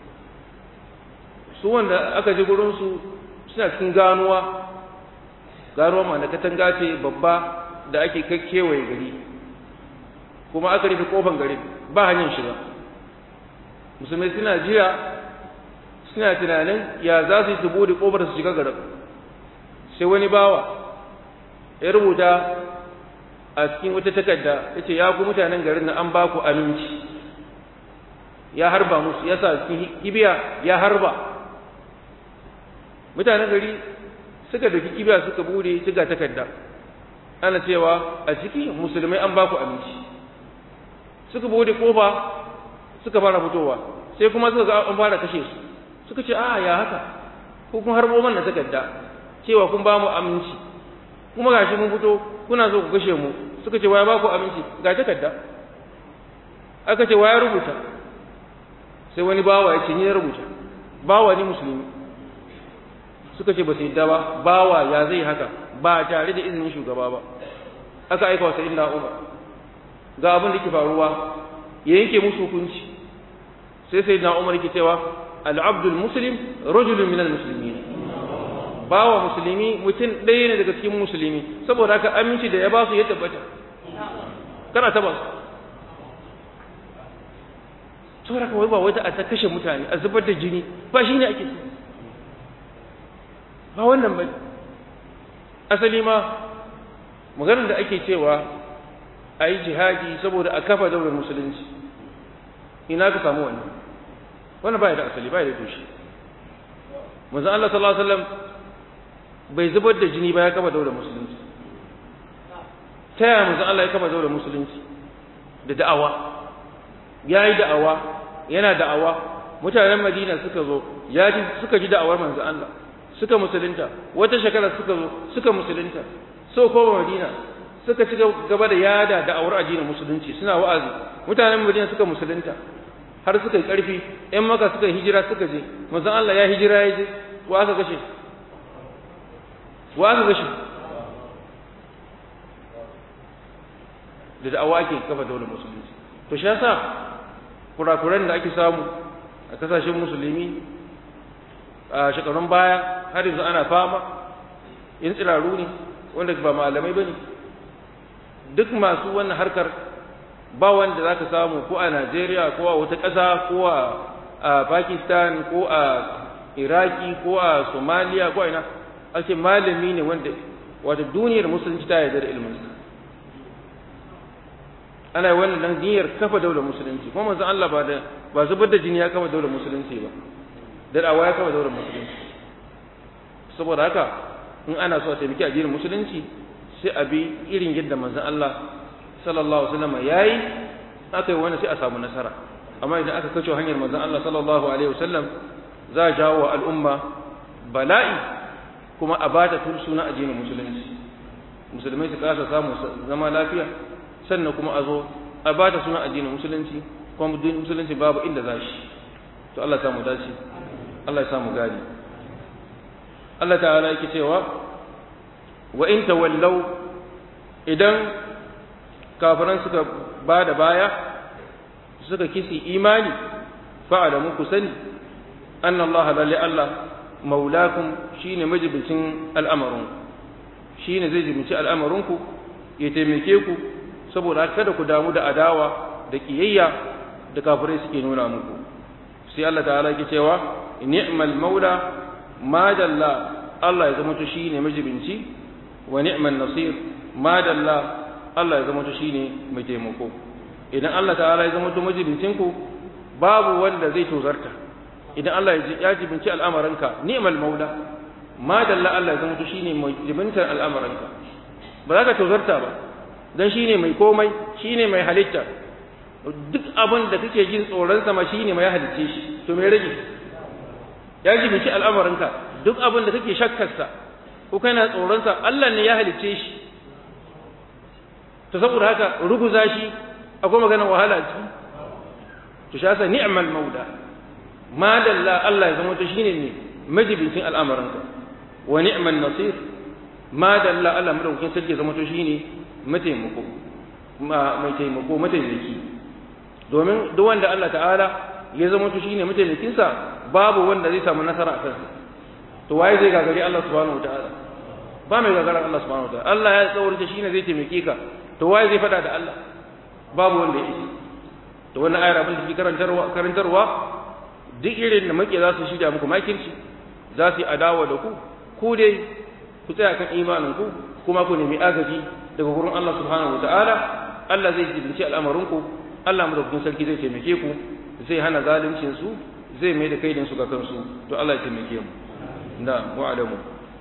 A: su wanda aka je gurin su suna cikin ganuwa ganuwa ma na katanga ce babba da ake kewaye gari kuma aka rufe kofan gari ba hanyar shiga musulmai suna jiya suna tunanin ya za su yi su bude kofar su shiga garin sai wani bawa ya rubuta a cikin wata takarda ya ce ya ku mutanen garin na an ba ku aminci ya harba musu ya sa cikin kibiya ya harba mutanen gari suka dauki kibiya suka bude suka takarda ana cewa a ciki musulmai an ba ku aminci suka bude kofa suka fara fitowa sai kuma suka ga an fara kashe su suka ce a ya haka ko kun harbo mana takarda cewa kun ba mu aminci kuma gashi mun fito kuna so ku kashe mu suka ce waya ba ku aminci ga takarda aka ce waya rubuta sai wani bawa ya ce ni ya rubuta bawa ni musulmi suka ce ba su yadda ba bawa ya zai haka ba tare da izinin shugaba ba aka aika wa sayyidina Umar ga abin da ke faruwa ya yanke musu hukunci sai sayyidina Umar yake cewa al-abdul muslim rajulun minal muslimin bawa musulmi mutum ɗaya ne daga cikin musulmi saboda haka aminci da ya ba su ya tabbata kana taba su saboda haka wai ba wata a ta kashe mutane a zubar da jini ba shi ne ake so ba wannan ba asali ma maganar da ake cewa a yi jihadi saboda a kafa daular musulunci ina ka samu wannan wannan ba ya da asali ba ya da tushe manzon Allah sallallahu alaihi wasallam bai zubar da jini ba ya kafa daular musulunci ta yaya manzon Allah ya kafa daular musulunci da da'awa ya yi da'awa yana da'awa mutanen Madina suka zo ya ji suka ji da'awar manzon Allah suka musulunta wata shekara suka zo suka musulunta so koma Madina suka ci gaba da yada da'awar addinin musulunci suna wa'azi mutanen Madina suka musulunta har suka yi ƙarfi ‘yan maka suka hijira suka je manzon Allah ya hijira ya je wa aka kashe wa aka kashe da da'awa ake kafa daular musulunci to shi yasa kurakuran da ake samu a kasashen musulmi a shekarun baya har yanzu ana fama in tsiraru ne wanda ba malamai ba ne duk masu wannan harkar ba wanda za ka samu ko a Najeriya ko a wata ƙasa ko a Pakistan ko a Iraki ko a Somalia ko a ina ake malami ne wanda wata duniyar musulunci ta yarda da ilminsa ana yi wannan dan niyyar kafa daular musulunci kuma manzon Allah ba da ba zubar da jini ya kafa daular musulunci ba da dawa ya kafa daular musulunci saboda haka in ana so a taimaki addinin musulunci sai a bi irin yadda manzon Allah sallallahu alaihi wasallam yayi aka yi wani sai a samu nasara amma idan aka kace hanyar manzon Allah sallallahu alaihi wasallam za a jawo wa al'umma bala'i kuma a bata suna addinin musulunci musulmai su kasa samu zama lafiya sannan kuma a zo a bata suna addinin musulunci kuma musulunci babu inda za shi to Allah ya samu dace Allah ya samu gadi Allah ta'ala yake cewa wa in tawallau idan kafiran suka ba da baya suka kisi imani fa'alamu ku sani anna Allah lalle Allah maulakum shine majibincin al'amarin shine zai jibinci al'amarinku ya taimake ku saboda kada ku damu da adawa da kiyayya da kafirai suke nuna muku sai Allah ta'ala yake cewa ni'mal maula ma dalla Allah ya zama to shine majibinci wa ni'man nasir ma dalla Allah ya zama to shine mai taimako idan Allah ta'ala ya zama to majibincin ku babu wanda zai tozarta idan Allah ya jibinci al'amaranka ni'mal maula ma dalla Allah ya zama to shine mai jibintar al'amaranka ba za ka tozarta ba dan shine mai komai shine mai halitta duk abin da kake jin tsoron sama shine mai halicce shi to me rage ya jibinci al'amaranka duk abin da kake shakkarsa ko kana tsoron sa Allah ne ya halicce shi to saboda haka ruguza shi akwai maganar wahala ci to shi yasa ni'mal mauda ma dalla Allah ya zama to shine ne majibincin al'amuranka wa ni'man nasir ma dalla Allah madaukakin sarki ya zama to shine mataimako mai taimako mataimaki domin duk wanda Allah ta'ala ya zama to shine mataimakin sa babu wanda zai samu nasara a kansa to waye zai gagari Allah subhanahu wataala ba mai gagarar Allah subhanahu wataala Allah ya tsawarta shine zai taimake ka to waye zai fada da Allah babu wanda ya isa to wannan ayar abin da ke karantarwa karantarwa duk irin da muke za su shirya muku makirci za su yi adawa da ku ku dai ku tsaya kan imanin ku kuma ku nemi agaji daga gurin Allah subhanahu wataala Allah zai jibinci al'amarinku Allah madaukakin sarki zai taimake ku zai hana zaluncin su zai mai da kaidin su ga kansu to Allah ya taimake mu da wa'alamu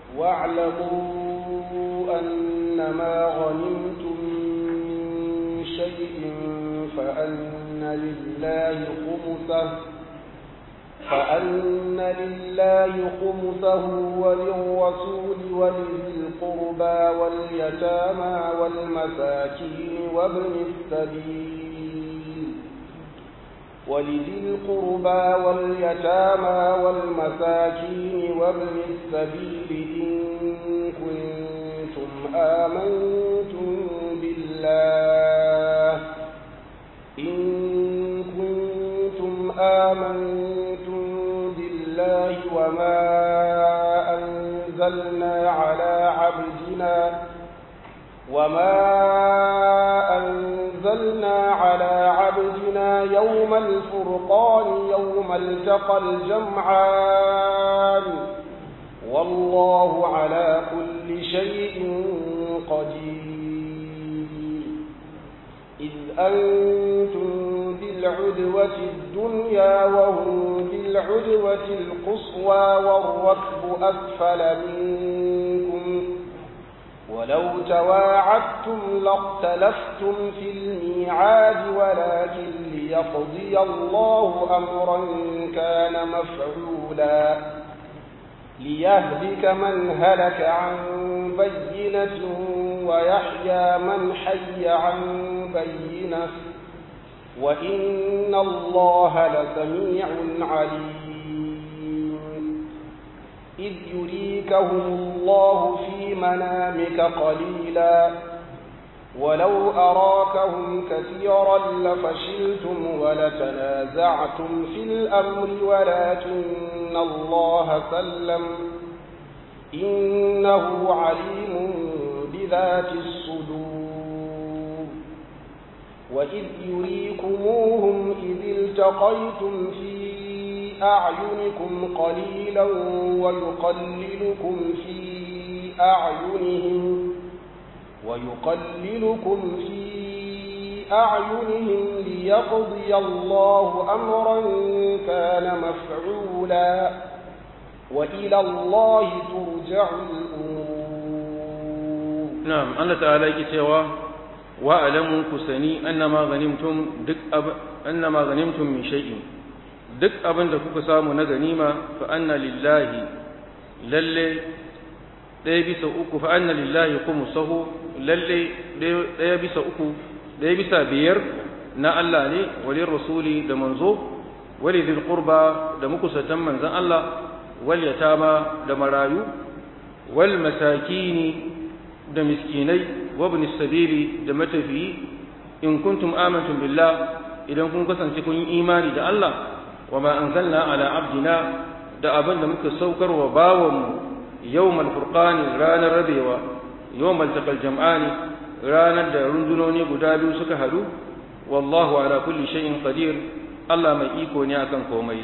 B: واعلموا أنما غنمتم من شيء فأن لله خمسه فأن لله خمسه وللرسول ولذي القربى واليتامى والمساكين وابن السبيل ولذي القربى واليتامى والمساكين وابن السبيل إن كنتم آمنتم بالله إن كنتم آمنتم بالله وما أنزلنا على عبدنا وما أنزلنا على عبدنا يوم الفرقان يوم التقى الجمعان والله على كل شيء قدير إذ أنتم بالعدوة الدنيا وهم بالعدوة القصوى والركب أسفل منكم ولو تواعدتم لاختلفتم في الميعاد ولكن ليقضي الله أمرا كان مفعولا ليهلك من هلك عن بينة ويحيى من حي عن بينة وإن الله لسميع عليم إذ يريكهم الله في منامك قليلا ولو أراكهم كثيرا لفشلتم ولتنازعتم في الأمر ولكن الله سلم إنه عليم بذات الصدور وإذ يريكموهم إذ التقيتم في أعينكم قليلا ويقللكم في أعينهم ويقللكم في أعينهم ليقضي الله أمرا كان مفعولا وإلى الله ترجع الأمور
A: نعم الله تعالى يكتوى واعلموا كسني أنما غنمتم دك أب... أنما غنمتم من شيء duk abin da kuka samu na ganima fa anna lillahi lalle ɗaya bisa uku fa anna lillahi kuma sahu lalle ɗaya bisa uku ɗaya bisa biyar na Allah ne walin rasuli da manzo wali zil qurba da mukusatan manzan Allah wal yatama da marayu wal masakini da miskinai wa ibn sabili da matafiyi in kuntum amantum billah idan kun kasance kun yi imani da Allah وما أنزلنا على عبدنا da abin da muka saukar wa bawanmu yawmal furqani ranar rabewa yawmal taqal jam'ani ranar da rundunoni guda biyu suka hadu wallahu ala kulli shay'in qadir Allah mai iko ne akan komai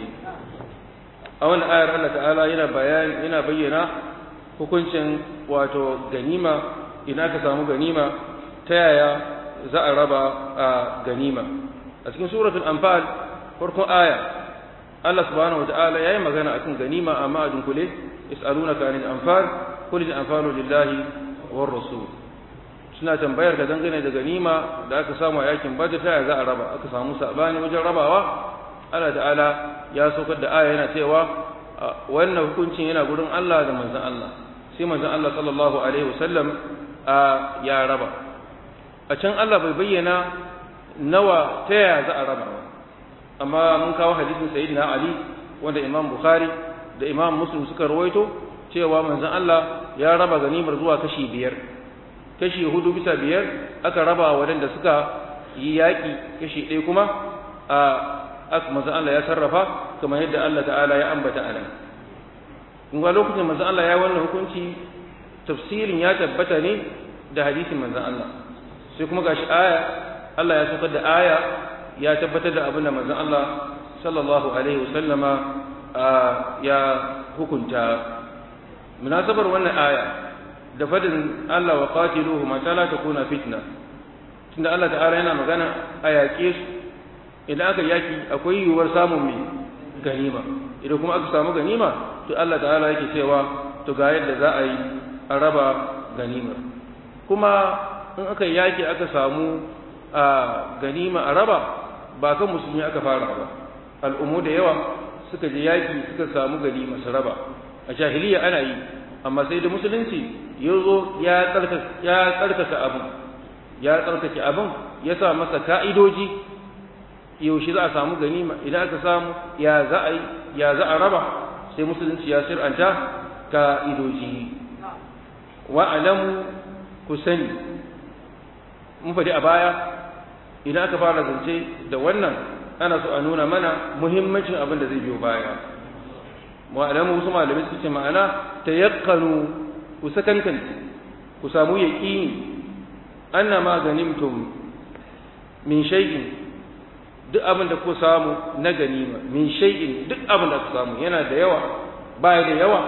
A: a wannan ayar Allah ta'ala yana bayani yana bayyana hukuncin wato ganima ina ka samu ganima ta yaya za a raba a ganima a cikin suratul anfal farkon aya Allah subhanahu wata'ala yayi magana akan ganima amma a dunkule yas'alunaka anil anfal qul al anfalu lillahi war rasul suna tambayar ka dangane da ganima da aka samu a yakin badr ta za a raba aka samu sabani wajen rabawa Allah ta'ala ya saukar da aya yana cewa wannan hukuncin yana gurin Allah da manzon Allah sai manzon Allah sallallahu alaihi wasallam ya raba a can Allah bai bayyana nawa ta yaya za a raba ba amma mun kawo hadisin sayyidina ali wanda imam bukhari da imam muslim suka rawaito cewa manzon Allah ya raba ganimar zuwa kashi biyar kashi hudu bisa biyar aka raba waɗanda suka yi yaƙi kashi ɗaya kuma a aka manzon Allah ya sarrafa kamar yadda Allah ta'ala ya ambata anan in ga lokacin manzon Allah ya wannan hukunci tafsirin ya tabbata ne da hadisin manzon Allah sai kuma gashi aya Allah ya saukar da aya ya tabbatar da abin da manzon Allah sallallahu alaihi wasallama ya hukunta munasabar wannan aya da fadin Allah wa qatiluhu ma ta la takuna fitna tunda Allah ta'ala yana magana a yaƙe su idan aka yaki akwai yiwuwar samun mai ganima idan kuma aka samu ganima to Allah ta'ala yake cewa to ga yadda za a yi a raba ganimar kuma in aka yaki aka samu a ganima a raba ba kan musulmi aka fara ba al'ummu da yawa suka je yaki suka samu ganima su raba a jahiliya ana yi amma sai da musulunci ya zo ya tsarkaka abin ya tsarkake abin ya sa masa ka'idoji yaushe za a samu ganima idan aka samu ya za a yi ya za a raba sai musulunci ya sir'anta ka'idoji wa alamu ku sani mun faɗi a baya idan aka fara zance da wannan ana so a nuna mana muhimmancin abin da zai biyo baya wa alamu wasu malamai suke ma'ana ta yakkanu ku sakankanci ku samu yaƙini anna ma ganimtum min shay'in duk abin da ku samu na ganima min shay'in duk abin da ku samu yana da yawa baya da yawa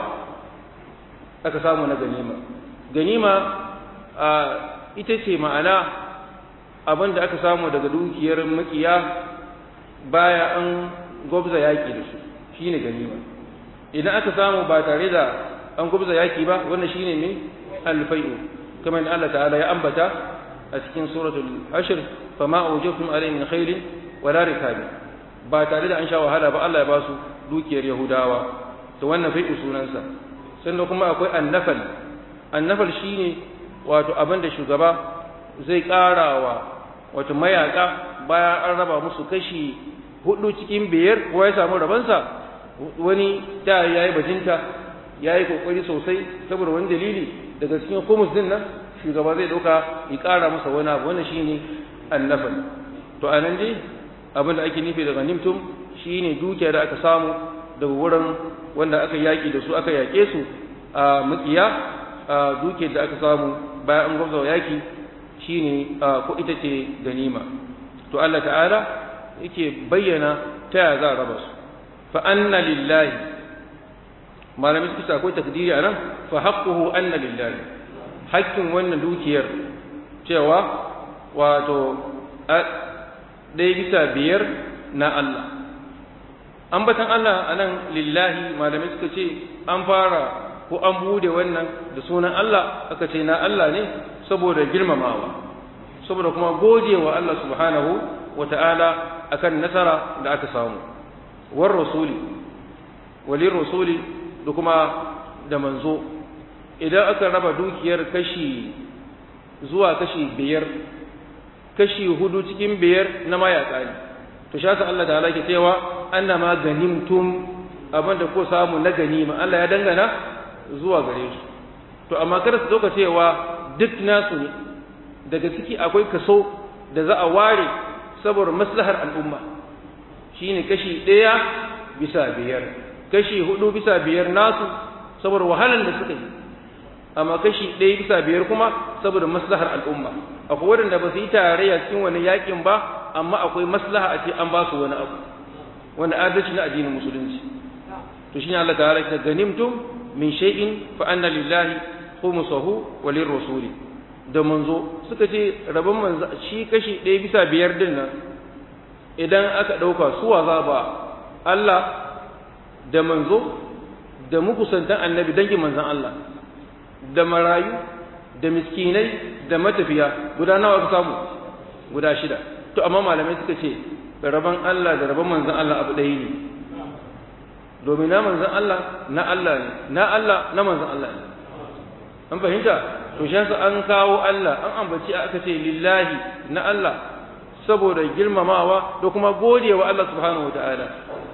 A: aka samu na ganima ganima a ita ce ma'ana abin da aka samu daga dukiyar makiya baya an gwabza yaƙi da su shine ganima idan aka samu ba tare da an gwabza yaƙi ba wannan shine ne alfai'u kamar Allah ta'ala ya ambata a cikin suratul hashr fama awjabtum alayhi min khairin wala rikabi ba tare da an sha wahala ba Allah ya ba su dukiyar yahudawa to wannan fai'u sunansa sannan kuma akwai annafal annafal shine wato abin da shugaba zai karawa wato mayaka bayan an raba musu kashi hudu cikin biyar kowa ya samu rabansa wani da ya yi bajinta ya yi kokari sosai saboda wani dalili daga cikin kumus din nan shugaba zai dauka ya kara masa wani abu wannan shine annafal to a nan dai abin da ake nufi daga nimtum shine dukiya da aka samu daga wurin wanda aka yaki da su aka yake su a makiya a dukiyar da aka samu bayan an gwamza yaki shine ko ita ce ganima to Allah ta'ala yake bayyana ta ya za a raba su fa anna lillahi malamin suka ce akwai takdiri anan fa haqquhu anna lillahi haƙƙin wannan dukiyar cewa wato ɗaya bisa biyar na Allah ambatan Allah anan lillahi malamai suka ce an fara ko an bude wannan da sunan Allah aka ce na Allah ne saboda girmamawa saboda kuma gojewa Allah subhanahu wa ta'ala akan nasara da aka samu war rasuli walin rasuli da kuma da manzo idan aka raba dukiyar kashi zuwa kashi biyar kashi hudu cikin biyar na mayaka ne to shasa Allah ta'ala ke cewa annama ganimtum abinda ko samu na ganima Allah ya dangana zuwa gare su to amma kada su dauka cewa duk nasu ne daga ciki akwai kaso da za a ware saboda maslahar al'umma shine kashi ɗaya bisa biyar kashi hudu bisa biyar nasu saboda wahalar da suka yi amma kashi ɗaya bisa biyar kuma saboda maslahar al'umma akwai waɗanda ba su yi tarayya cikin wani yakin ba amma akwai maslaha a ce an ba su wani abu wani adalci na addinin musulunci to shine Allah ta'ala ya ganimtum min shay'in fa anna lillahi khumsuhu wa lirrasuli da manzo suka ce rabon manzo shi kashi ɗaya bisa biyar din nan idan aka ɗauka suwa za ba Allah da manzo da mukusantan annabi dangin manzan Allah da marayu da miskinai da matafiya guda nawa ka samu guda shida to amma malamai suka ce rabon Allah da rabon manzan Allah abu ɗaya ne domin na manzan Allah na Allah ne na Allah na manzan Allah ne an fahimta to shi yasa an kawo Allah an ambaci aka ce lillahi na Allah saboda girmamawa da kuma godewa Allah subhanahu wataala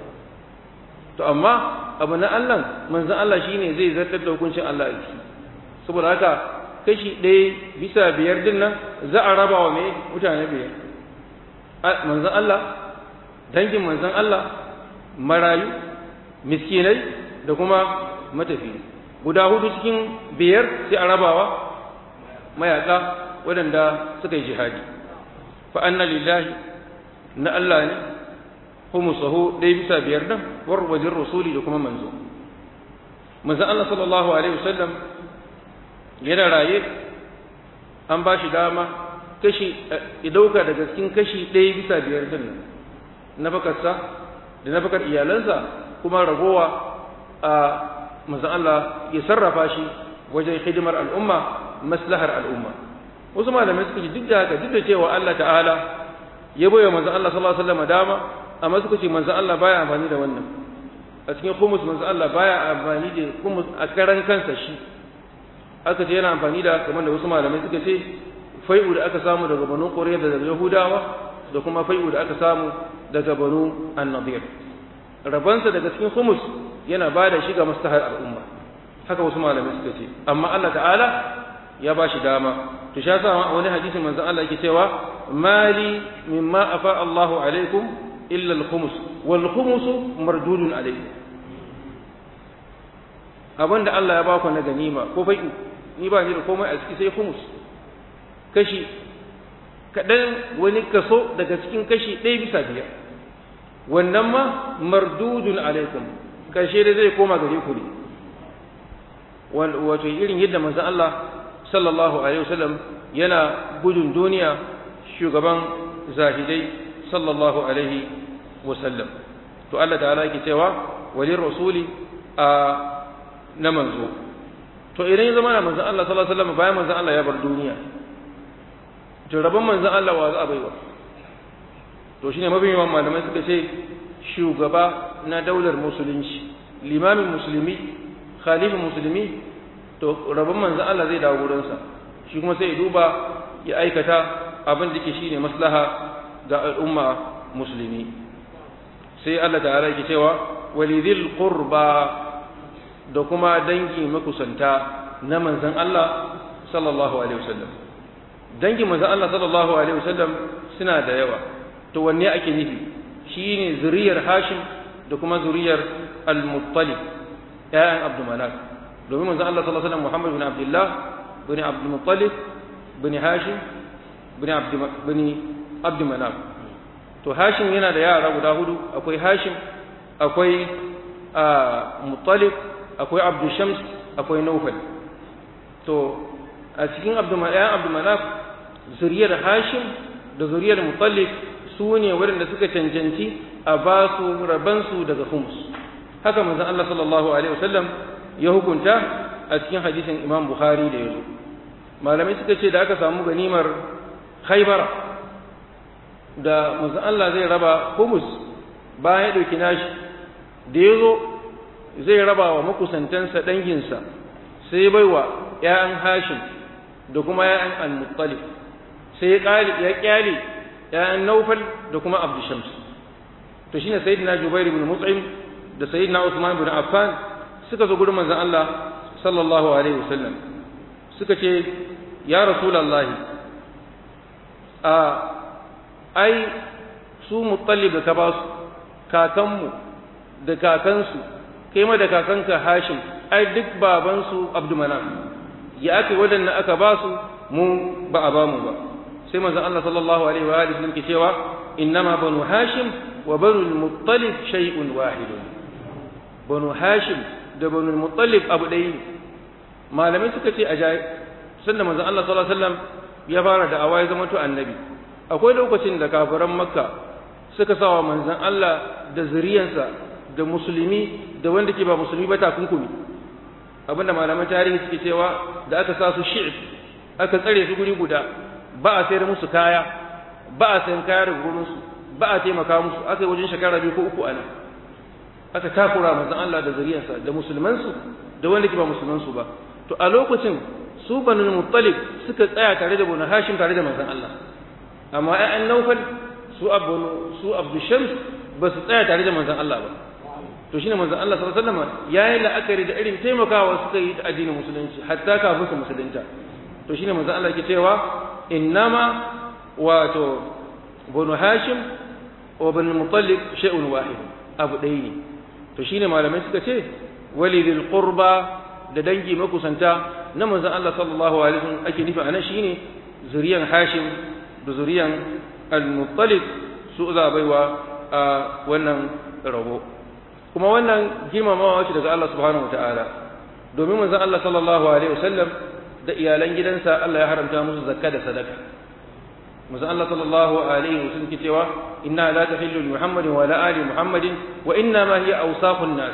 A: to amma abu na Allah manzan Allah shine zai zartar da hukuncin Allah a ciki saboda haka kashi ɗaya bisa biyar din nan za a raba wa mai mutane biyar manzan Allah dangin manzan Allah marayu miskinai da kuma matafi guda hudu cikin biyar sai a rabawa mayaka waɗanda suka yi jihadi fa anna lillahi na Allah ne humusahu ɗaya bisa biyar nan war wajen rasuli da kuma manzo manzan Allah sallallahu alaihi wasallam yana raye an ba shi dama kashi ɗauka daga cikin kashi ɗaya bisa biyar din na bakarsa da na bakar iyalansa kuma ragowa a manzan Allah ya sarrafa shi wajen hidimar al'umma maslahar al'umma wasu malamai suka ji duk da haka duk da cewa Allah ta'ala ya bai wa manzan Allah sallallahu alaihi wasallam dama amma suka ce manzan Allah baya amfani da wannan a cikin kumus manzan Allah baya amfani da kumus a karan kansa shi aka ce yana amfani da kamar da wasu malamai suka ce fai'u da aka samu daga banu ƙoriya da daga yahudawa da kuma fai'u da aka samu daga banu an-nadir rabansa daga cikin khumus yana ba da shi ga maslahar al'umma haka wasu malamai suka ce amma Allah ta'ala ya ba shi dama to sha sa wani hadisin manzon Allah yake cewa mali mimma afa Allahu alaikum illa al-khumus wal khumus mardudun alaikum abinda Allah ya ba ku na ganima ko fai'u ni ba ni da komai a ciki sai khumus kashi kaɗan wani kaso daga cikin kashi ɗaya bisa biyar wannan ma mardudun alaikum karshe da zai koma gare ku ne wato irin yadda manzon Allah sallallahu alaihi wasallam yana gudun duniya shugaban zahidai sallallahu alaihi wasallam to Allah ta'ala yake cewa walin rasuli a na manzo to idan ya zama na manzon Allah sallallahu alaihi wasallam bayan manzon Allah ya bar duniya to rabon manzon Allah wa za a baiwa to shine mabiyan malamai suka ce shugaba na daular musulunci limamin musulmi khalifin musulmi to rabon manzon Allah zai dawo wurinsa shi kuma sai ya duba ya aikata abin da ke shine maslaha ga al'umma musulmi sai Allah ta'ala yake cewa walidhil qurba da kuma dangi makusanta na manzon Allah sallallahu alaihi wasallam dangin manzon Allah sallallahu alaihi wasallam suna da yawa to wanne ake nufi shine zuriyar Hashim da kuma zuriyar Al-Muttalib ƴaƴan Abdul Manaf domin manzon Allah sallallahu alaihi wasallam Muhammad bin Abdullah bin Abdul Muttalib bin Hashim bin Abd bin Abd Manaf to Hashim yana da yara guda hudu akwai Hashim akwai Muttalib akwai Abdul Shams akwai Nawfal to a cikin Abdul Manaf zuriyar Hashim da zuriyar Muttalib su ne waɗanda suka cancanci a ba su rabansu daga humus haka manzon Allah sallallahu alaihi wasallam ya hukunta a cikin hadisin Imam Bukhari da yazo malamai suka ce da aka samu ganimar Khaybar da manzon Allah zai raba humus bayan ya dauki nashi da yazo zai raba wa makusantansa danginsa sai baiwa ƴaƴan Hashim da kuma ƴaƴan Al-Muttalib sai ya kyale ‘ya'yan Naufal da kuma Abdu Shams. To shi ne Sayyidina Jubair ibn Mut'im da Sayyidina Usman ibn Affan suka zo gurin manzon Allah sallallahu alaihi wasallam suka ce ya Rasulullahi a ai su mutallib da ka ba su kakanmu da kakansu kai ma da kakanka Hashim ai duk babansu Abdu Manaf ya aka wadannan aka ba su mu ba a ba mu ba sai manzon Allah sallallahu alaihi wa alihi wasallam ke cewa innama banu hashim wa banu al-muttalib shay'un wahid banu hashim da banu al-muttalib abu ɗaya ne malamai suka ce a jaye sanda manzon Allah sallallahu alaihi wasallam ya fara da awai zama to annabi akwai lokacin da kafiran makka suka sawa manzon Allah da zuriyansa da musulmi da wanda ke ba musulmi ba takunkumi abinda malaman tarihi suke cewa da aka sa su shi'ib aka tsare su guri guda ba a sayar musu kaya ba a sayan kaya daga gurinsu ba a taimaka musu aka yi wajen shekara biyu ko uku ana aka takura manzon Allah da zariyarsa da musulmansu da wanda ke ba musulmansu ba to a lokacin su banu muttalib suka tsaya tare da banu hashim tare da manzon Allah amma ƴaƴan naufal su abunu su abdu shams ba su tsaya tare da manzon Allah ba to shine manzon Allah sallallahu alaihi wasallam yayi la'akari da irin taimakawa suka yi da addinin musulunci hatta kafin su musulunta to shine manzon Allah yake cewa innama wato banu hashim wa banu mutallib shay'un wahid abu ɗaya ne to shine malamai suka ce walidil qurba da dangi makusanta na manzon Allah sallallahu alaihi wasallam ake nufi anan shine zuriyan hashim da zuriyan al-muttalib su za baiwa a wannan rabo kuma wannan girmamawa ce daga Allah subhanahu wataala domin manzon Allah sallallahu alaihi wasallam da iyalan gidansa Allah ya haramta musu zakka da sadaka manzo Allah sallallahu alaihi wasallam ke cewa inna la tahillu li muhammadin wa la ali muhammadin wa inna ma hiya awsaqun nas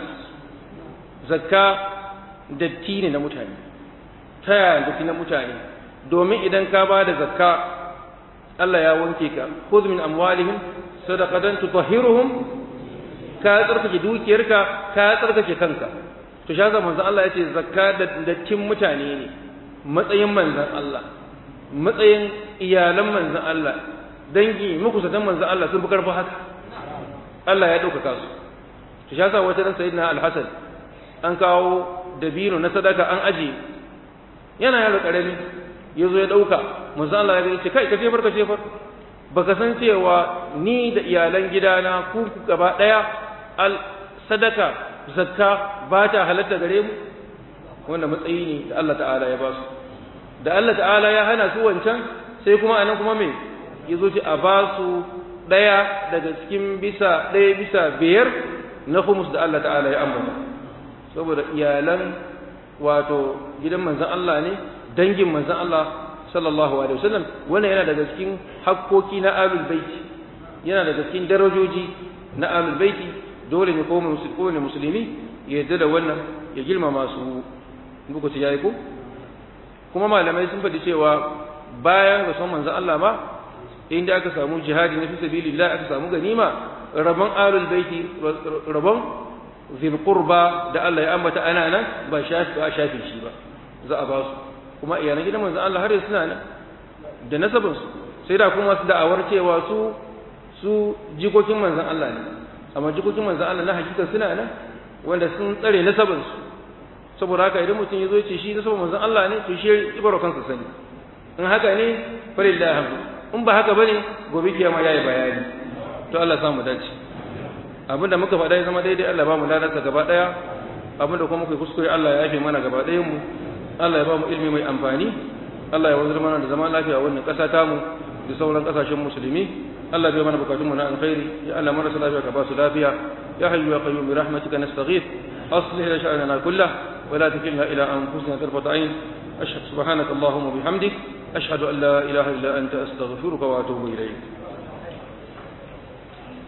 A: zakka datti ne na mutane taya datti na mutane domin idan ka ba da zakka Allah ya wanke ka khudh min amwalihim sadaqatan tutahhiruhum ka tsarkake dukiyarka ka tsarkake kanka to shaza manzo Allah ya ce zakka da dattin mutane ne matsayin manzan Allah matsayin iyalan manzan Allah dangi makusatan manzon Allah sun fi karfi haka Allah ya ɗaukaka su to shi yasa wata ran sayyidina al-Hasan an kawo dabino na sadaka an aje yana yaro karami yazo ya dauka manzon Allah ya ce kai ka jefar ka jefar baka san cewa ni da iyalan gidana ku gaba daya al sadaka zakka ba ta halatta gare mu wanda matsayi ne da Allah ta'ala ya ba su da Allah ta'ala ya hana su wancan sai kuma anan kuma me yazo ce a ba su daya daga cikin bisa daya bisa biyar na humus da Allah ta'ala ya ambata saboda iyalan wato gidan manzon Allah ne dangin manzon Allah sallallahu alaihi wasallam wannan yana daga cikin hakkoki na ahlul baiti yana daga cikin darajoji na ahlul baiti dole ne ko musulmi musulmi ya yarda da wannan ya girmama su buku ci yayi ko kuma malamai sun faɗi cewa bayan rasuwan manzon Allah ba inda aka samu jihadi na fi sabilillah aka samu ganima rabon ahlul baiti rabon zil qurba da Allah ya ambata ana nan ba shafi ba shafi shi ba za a ba su kuma iyalan gidan manzon Allah har yanzu suna nan da nasabin su sai da kuma su da'awar cewa su su jikokin manzon Allah ne amma jikokin manzon Allah na hakika suna nan wanda sun tsare nasabin su saboda haka idan mutum ya zo ce shi nasabin manzon Allah ne to shi ibaro kansa sani in haka ne falillahi hamdu in ba haka bane gobe kiyama yayi bayani to Allah samu dace abinda muka faɗa ya zama daidai Allah ba mu ladarsa gaba ɗaya abinda kuma muka kuskure Allah ya yafe mana gaba ɗayan mu Allah ya ba mu ilimi mai amfani Allah ya wanzar mana da zaman lafiya wannan ƙasa ta mu da sauran ƙasashen musulmi Allah bai mana bukatun mu na alkhairi ya Allah marasa lafiya ka ba su lafiya ya hayyu ya qayyum bi rahmatika nastaghith aslih lana sha'nana kullah wa la takilna ila anfusina tarfata ayn ashhadu subhanaka allahumma bihamdik ashhadu an la ilaha illa anta astaghfiruka wa atubu ilayk